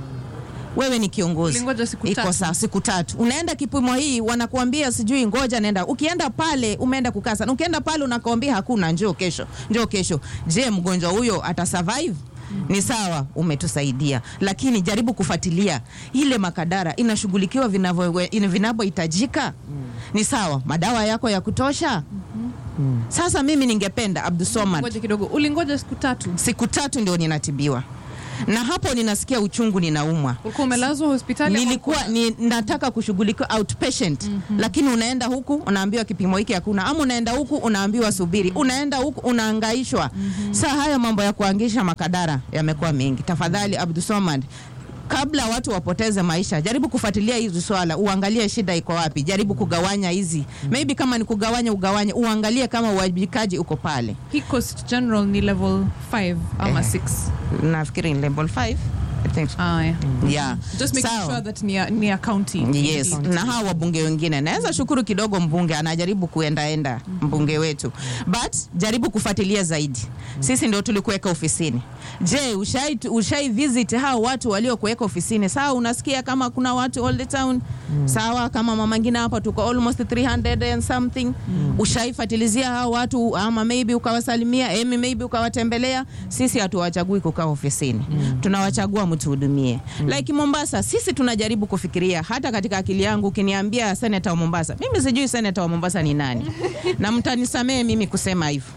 wewe ni kiongozi Ulingoja siku iko tatu. sawa siku tatu unaenda kipimo hii wanakuambia sijui ngoja nenda ukienda pale umeenda kukaa sana ukienda pale unakuambia hakuna njoo kesho njoo kesho je mgonjwa huyo atasurvive ni sawa umetusaidia lakini jaribu kufuatilia ile makadara inashughulikiwa vinavyo- ina- vinavyohitajika ni sawa madawa yako ya kutosha Sasa mimi ningependa Abdulswamad ngoja kidogo ulingoja siku tatu siku tatu ndio ninatibiwa na hapo ninasikia uchungu ninaumwa ulikuwa umelazwa hospitali ama nilikuwa ni, nataka kushughulikiwa outpatient mm-hmm. lakini unaenda huku unaambiwa kipimo hiki hakuna ama unaenda huku unaambiwa subiri unaenda huku unaangaishwa mm-hmm. saa haya mambo ya kuangisha makadara yamekuwa mengi tafadhali abdusomad kabla watu wapoteze maisha jaribu kufuatilia hizi swala uangalie shida iko wapi jaribu kugawanya hizi mm-hmm. maybe kama ni kugawanya ugawanye uangalie kama uwajibikaji uko pale hii coast general ni level 5 ama 6 nafikiri ni level 5 I think so. ah, yeah. yeah. just making Sawa. sure that ni a, ni a county yes na hawa wabunge wengine naweza shukuru kidogo mbunge anajaribu kuendaenda mbunge wetu but jaribu kufuatilia zaidi sisi ndio tulikuweka ofisini je ushai, ushai visit hao watu waliokuweka ofisini sawa unasikia kama kuna watu all the town sawa kama mama ngine hapa tuko almost 300 and something ushaifatilizia hao watu ama maybe ukawasalimia emi maybe ukawatembelea sisi hatuwachagui kukaa ofisini tunawachagua mtuhudumie like mombasa sisi tunajaribu kufikiria hata katika akili yangu ukiniambia seneta wa mombasa mimi sijui seneta wa mombasa ni nani na mtanisamehe mimi kusema hivyo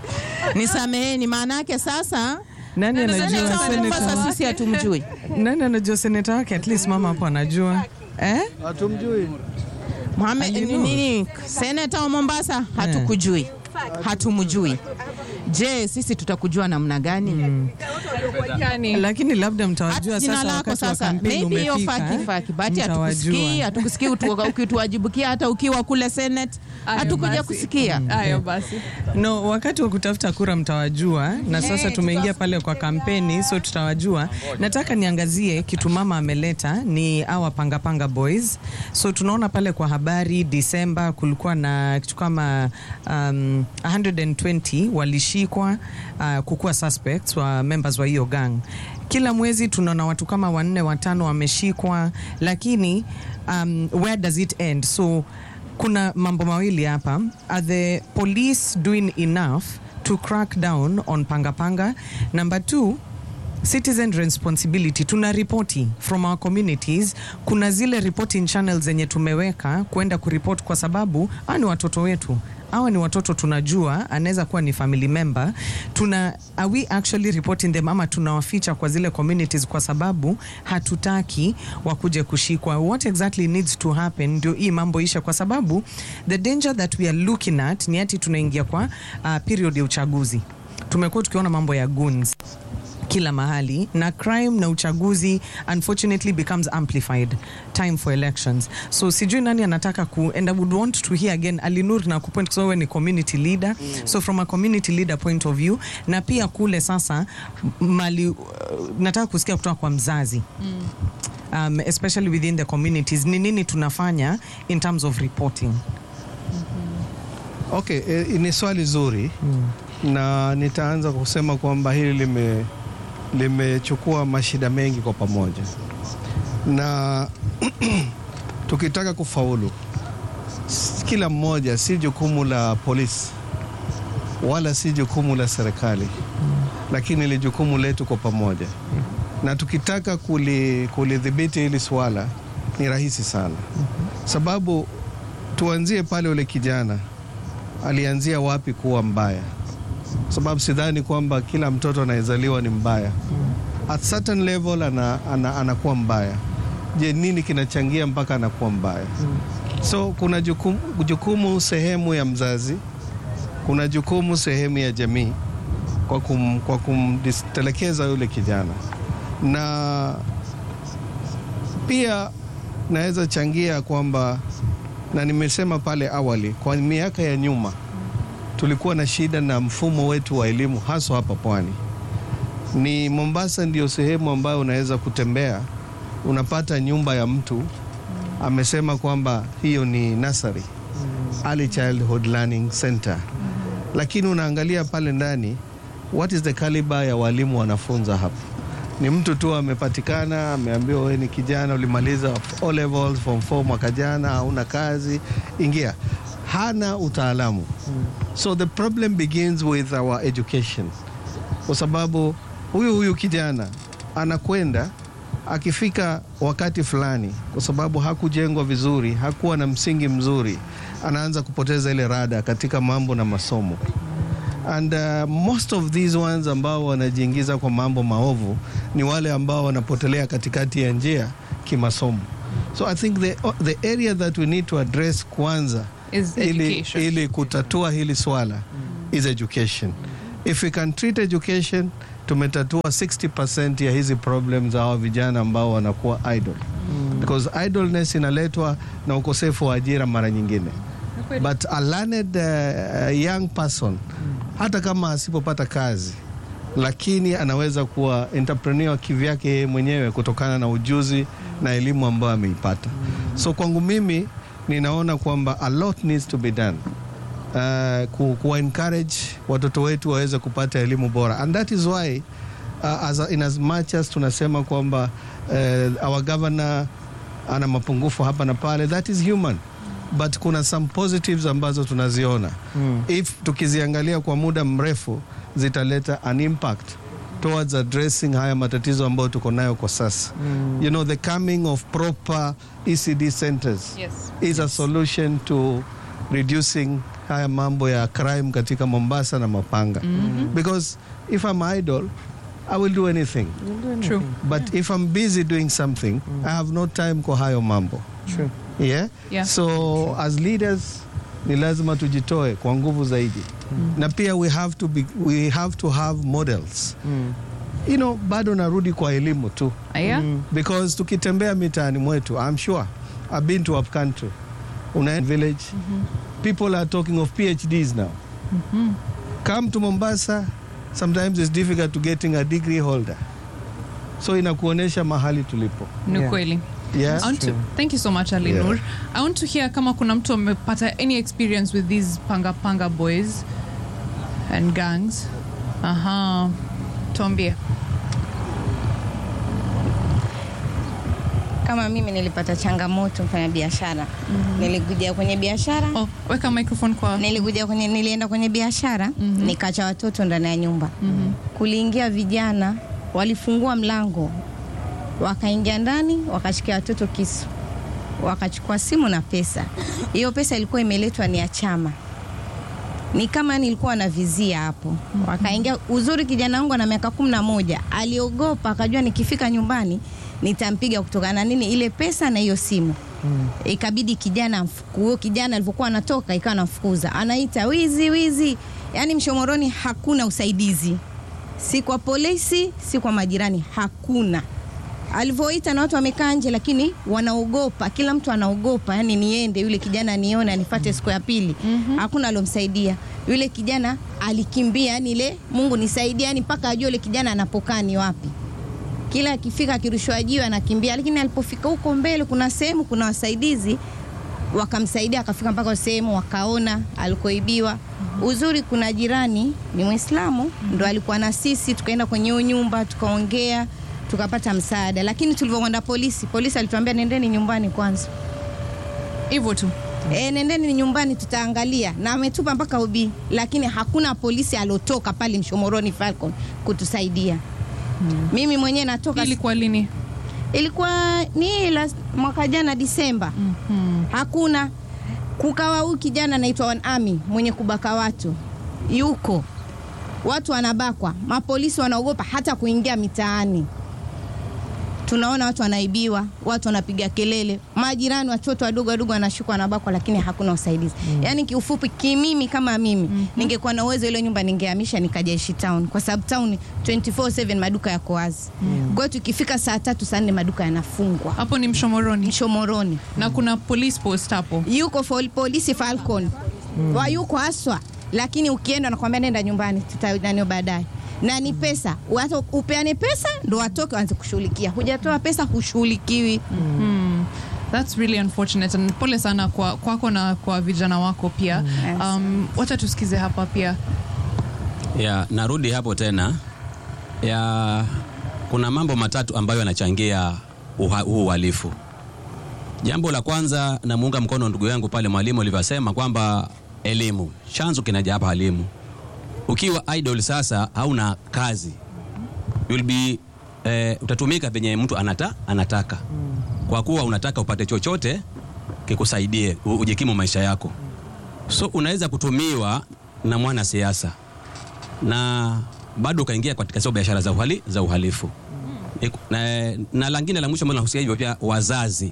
nisameheni maana yake sasa Nani anajua seneta wa mombasa seneta? sisi hatumjui Nani anajua seneta wake? At least mama hapo anajua eh? Hatumjui. Mohamed Alinur. nini seneta wa Mombasa hatukujui hatumjui je sisi tutakujua namna gani yani Lakini labda mtawajua Hata jina sasa lako wakati wa sasa kampeni maybe hiyo umefika. faki eh? faki bati hatukusikii Mtawajua. hatukusikii utu- ukituwajibukia hata ukiwa kule senate Ayo hatukuja basi. kusikia ayo basi No, wakati wa kutafuta kura mtawajua, na sasa tumeingia pale kwa kampeni, so tutawajua. Nataka niangazie kitu mama ameleta ni awa panga panga boys. So tunaona pale kwa habari Disemba kulikuwa na kitu kama um, 120 walishikwa uh, kukuwa suspects wa members wa hiyo gang. Kila mwezi tunaona watu kama wanne watano wameshikwa, lakini um, where does it end? So kuna mambo mawili hapa are the police doing enough to crack down on pangapanga number two citizen responsibility tuna ripoti from our communities kuna zile reporting channels zenye tumeweka kwenda kuripot kwa sababu hawa ni watoto wetu hawa ni watoto tunajua anaweza kuwa ni family member tuna are we actually reporting them ama tunawaficha kwa zile communities kwa sababu hatutaki wakuje kushikwa what exactly needs to happen ndio hii mambo ishe kwa sababu the danger that we are looking at ni ati tunaingia kwa uh, period ya uchaguzi tumekuwa tukiona mambo ya goons kila mahali na crime na uchaguzi unfortunately becomes amplified time for elections so sijui nani anataka ku and i would want to hear again alinur na kupoint kwa sababu wewe ni community leader so from a community leader point of view na pia kule sasa mali uh, nataka kusikia kutoka kwa mzazi um, especially within the communities ni nini tunafanya in terms of reporting Okay, e, ni swali zuri na nitaanza kusema kwamba hili lime limechukua mashida mengi kwa pamoja, na tukitaka kufaulu, s- kila mmoja, si jukumu la polisi wala si jukumu la serikali, lakini ni jukumu letu kwa pamoja, na tukitaka kuli- kulidhibiti hili swala ni rahisi sana, sababu tuanzie pale ule kijana alianzia wapi kuwa mbaya, sababu sidhani kwamba kila mtoto anayezaliwa ni mbaya. At certain level ana, ana, anakuwa mbaya. Je, nini kinachangia mpaka anakuwa mbaya? So kuna jukumu, jukumu sehemu ya mzazi, kuna jukumu sehemu ya jamii kwa, kum, kwa kumtelekeza yule kijana, na pia naweza changia kwamba na nimesema pale awali, kwa miaka ya nyuma tulikuwa na shida na mfumo wetu wa elimu haswa hapa pwani. Ni Mombasa ndio sehemu ambayo unaweza kutembea unapata nyumba ya mtu amesema kwamba hiyo ni nursery, early childhood learning center, lakini unaangalia pale ndani, what is the caliber ya walimu wanafunza hapa? Ni mtu tu amepatikana, ameambiwa wewe ni kijana, ulimaliza O levels form 4 mwaka jana, hauna kazi, ingia. Hana utaalamu. So the problem begins with our education, kwa sababu huyu huyu kijana anakwenda akifika wakati fulani, kwa sababu hakujengwa vizuri, hakuwa na msingi mzuri, anaanza kupoteza ile rada katika mambo na masomo and uh, most of these ones ambao wanajiingiza kwa mambo maovu ni wale ambao wanapotelea katikati ya njia kimasomo so i think the, the area that we need to address kwanza Is ili, education. ili kutatua hili swala is education if we can treat education tumetatua 60% ya hizi problems za hawa vijana ambao wanakuwa idle because idleness inaletwa na ukosefu wa ajira mara nyingine but a learned uh, young person hata kama asipopata kazi lakini anaweza kuwa entrepreneur kivyake yeye mwenyewe kutokana na ujuzi na elimu ambayo ameipata so kwangu mimi ninaona kwamba a lot needs to be done uh, ku, kuwa encourage watoto wetu waweze kupata elimu bora and that is why uh, as, in as much as tunasema kwamba uh, our governor ana mapungufu hapa na pale that is human but kuna some positives ambazo tunaziona mm. if tukiziangalia kwa muda mrefu zitaleta an impact towards addressing haya matatizo ambayo tuko nayo kwa sasa mm. you know the coming of proper ecd centers Yes. is a solution to reducing haya mambo ya crime katika mombasa na mapanga mm-hmm. because if i'm idle i will do anything True. but if i'm busy doing something i have no time kwa hayo mambo True. yeah? Yeah. so as leaders ni lazima tujitoe kwa nguvu zaidi na pia we have to be, we have to have models you know bado narudi kwa elimu tu Aya? because tukitembea mitaani mwetu i'm sure i've been to up country una village people are talking of phds now come to mombasa sometimes it's difficult to getting a degree holder so inakuonyesha mahali tulipo Ni Yeah. kweli. yeah? I want to, thank you so much Ali Yeah. Nur. I want to hear kama kuna mtu amepata any experience with these panga panga boys and gangs. Aha. Tuambie. Kama mimi nilipata changamoto mfanya biashara nilikuja kwenye biashara Oh, weka microphone kwa nilikuja kwenye, nilienda kwenye biashara nikacha watoto ndani ya nyumba kuliingia vijana walifungua mlango wakaingia ndani wakashikia watoto kisu wakachukua simu na pesa hiyo pesa ilikuwa imeletwa ni ya chama ni kama nilikuwa na vizia hapo wakaingia uzuri kijana wangu ana miaka kumi na moja aliogopa akajua nikifika nyumbani nitampiga kutokana na nini ile pesa na hiyo simu ikabidi kijana amfuku- huyo kijana alivyokuwa anatoka ikawa namfukuza anaita wizi wizi yaani mshomoroni hakuna usaidizi si kwa polisi si kwa majirani hakuna alivyoita na watu wamekaa nje lakini wanaogopa kila mtu anaogopa yani niende yule kijana nione anifate siku ya pili mm-hmm. hakuna alomsaidia yule kijana alikimbia yani ile mungu nisaidie yani mpaka ajue yule kijana anapokaa ni wapi kila akifika akirushwa jiwe anakimbia lakini alipofika huko mbele kuna sehemu kuna wasaidizi wakamsaidia akafika mpaka sehemu wakaona alikoibiwa uzuri kuna jirani ni mwislamu ndo alikuwa na sisi tukaenda kwenye hiyo nyumba tukaongea tukapata msaada lakini tulivyokwenda polisi polisi alituambia nendeni nyumbani kwanza hivyo tu. e, nendeni nyumbani tutaangalia na ametupa mpaka ubii lakini hakuna polisi aliotoka pale mshomoroni falcon kutusaidia mimi mwenyewe natoka Ilikuwa lini? ilikuwa ni last, mwaka jana Disemba. mm-hmm. hakuna kukawa huyu kijana anaitwa One Army mwenye kubaka watu yuko watu wanabakwa, mapolisi wanaogopa hata kuingia mitaani. Tunaona watu wanaibiwa, watu wanapiga kelele, majirani, watoto wadogo wadogo wanashukwa wanabakwa, lakini hakuna usaidizi mm. Yaani kiufupi, kimimi kama mimi mm-hmm. ningekuwa na uwezo ile nyumba ningehamisha nikaja Ishi town, kwa sababu town 24/7 maduka yako wazi mm. Kwa hiyo tukifika saa tatu saa nne maduka yanafungwa Hapo ni Mshomoroni. Shomoroni Na kuna police post hapo. yuko fol- polisi Falcon mm. wa yuko haswa, lakini ukienda nakwambia nenda nyumbani, tutananio baadaye na ni pesa, hata upeane pesa ndo watoke waanze kushughulikia. Hujatoa pesa hushughulikiwi. Hmm. That's really unfortunate and pole sana kwa kwako na kwa vijana wako pia. Um, wacha tusikize hapa pia. ya narudi hapo tena ya kuna mambo matatu ambayo yanachangia uha- huu uhalifu jambo la kwanza namuunga mkono ndugu yangu pale mwalimu alivyosema kwamba elimu chanzo kinaja hapa elimu ukiwa idol sasa hauna kazi you'll be eh, utatumika penye mtu anata, anataka kwa kuwa unataka upate chochote kikusaidie u- ujikimu maisha yako so unaweza kutumiwa na mwanasiasa na bado ukaingia katika sio biashara za, uhali, za uhalifu Ni- na, na langine la mwisho ambalo nahusia hivyo pia wazazi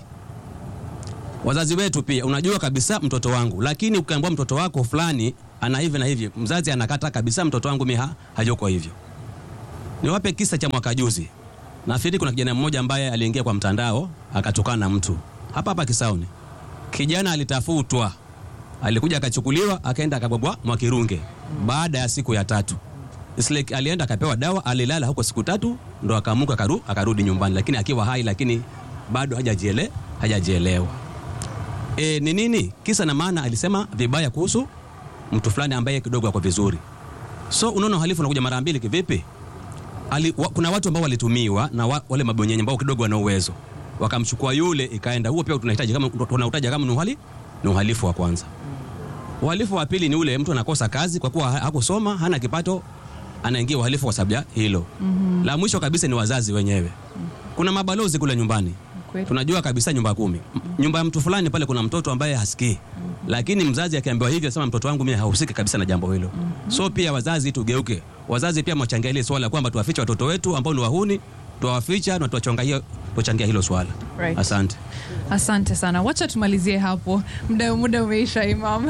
wazazi wetu pia unajua kabisa mtoto wangu lakini ukiambiwa mtoto wako fulani ana hivi na hivi mzazi anakata kabisa mtoto wangu mi ha, hayuko hivyo niwape kisa cha mwaka juzi nafikiri kuna kijana mmoja ambaye aliingia kwa mtandao akatukana na mtu hapa hapa kisauni kijana alitafutwa alikuja akachukuliwa akaenda akabwabwa mwakirunge baada ya siku ya tatu It's like alienda akapewa dawa alilala huko siku tatu ndo akaamuka akaru, akarudi nyumbani lakini akiwa hai lakini bado hajajiele, hajajielewa e, ni nini kisa na maana alisema vibaya kuhusu mtu fulani ambaye kidogo ako vizuri so unaona uhalifu unakuja mara mbili kivipi Ali, wa, kuna watu ambao walitumiwa na wa, wale mabonyenye ambao kidogo wana uwezo wakamchukua yule ikaenda huo pia tunahitaji kama tunautaja kama ni uhali ni uhalifu wa kwanza uhalifu wa pili ni ule mtu anakosa kazi kwa kuwa ha- hakusoma hana kipato anaingia uhalifu kwa sababu ya hilo Mhm. la mwisho kabisa ni wazazi wenyewe kuna mabalozi kule nyumbani Kweli. tunajua kabisa nyumba kumi M- nyumba ya mtu fulani pale kuna mtoto ambaye hasikii lakini mzazi akiambiwa hivyo asema mtoto wangu mimi hahusiki kabisa na jambo hilo so pia wazazi tugeuke wazazi pia mwachangia ile swala kwamba tuwafiche watoto wetu ambao ni wahuni tuwaficha na tuwachangia tuwachangia hilo swala Right. asante asante sana wacha tumalizie hapo muda muda umeisha imam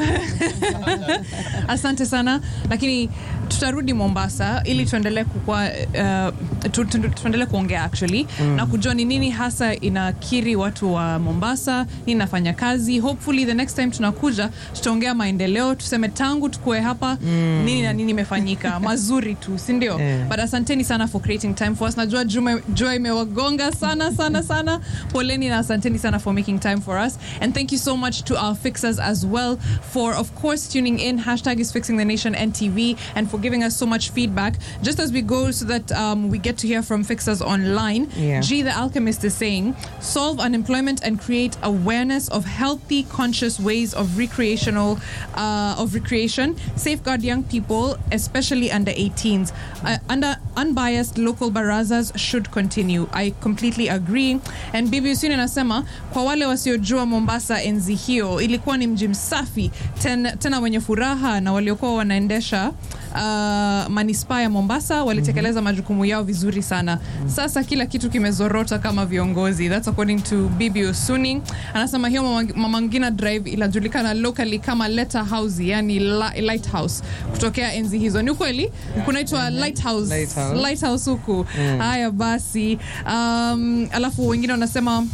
asante sana lakini tutarudi mombasa ili tuendelee kukua uh, tu, tu, tuendelee kuongea actually mm. na kujua ni nini hasa inakiri watu wa mombasa nini nafanya kazi hopefully the next time tunakuja tutaongea maendeleo tuseme tangu tukue hapa mm. nini na nini imefanyika mazuri tu sindio Eh. but asanteni sana for creating time for us najua jua jua imewagonga sana sana sana poleni na asanteni sana for making time for us and thank you so much to our fixers as well for of course tuning in hashtag is fixing the nation ntv and for giving us so much feedback just as we go so that um, we get to hear from fixers online Yeah. g the alchemist is saying solve unemployment and create awareness of healthy conscious ways of recreational uh, of recreation safeguard young people especially under 18s uh, under unbiased local barazas should continue i completely agree and bibi usini anasema kwa wale wasiojua mombasa enzi hiyo ilikuwa ni mji msafi ten, tena wenye furaha na waliokuwa wanaendesha uh, manispaa ya mombasa walitekeleza majukumu yao vizuri sana sasa kila kitu kimezorota kama viongozi thats according to bibi usuni anasema hiyo Mama- mama ngina drive inajulikana locally kama letter house yani li- lighthouse kutokea enzi hizo ni ukweli kunaitwa lighthouse Lighthouse. lighthouse huku haya basi um, alafu wengine wanasema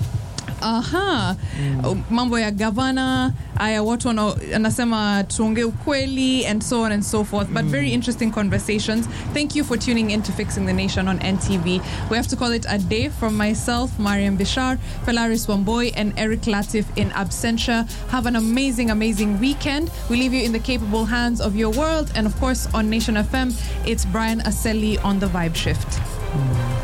aha mm. mambo ya gavana aya watu wana- anasema tuongee ukweli and so on and so forth but very interesting conversations thank you for tuning in to fixing the nation on ntv we have to call it a day from myself mariam bishar pelaris wamboy and eric latif in absentia have an amazing amazing weekend we leave you in the capable hands of your world and of course on nation fm it's brian aseli on the vibe shift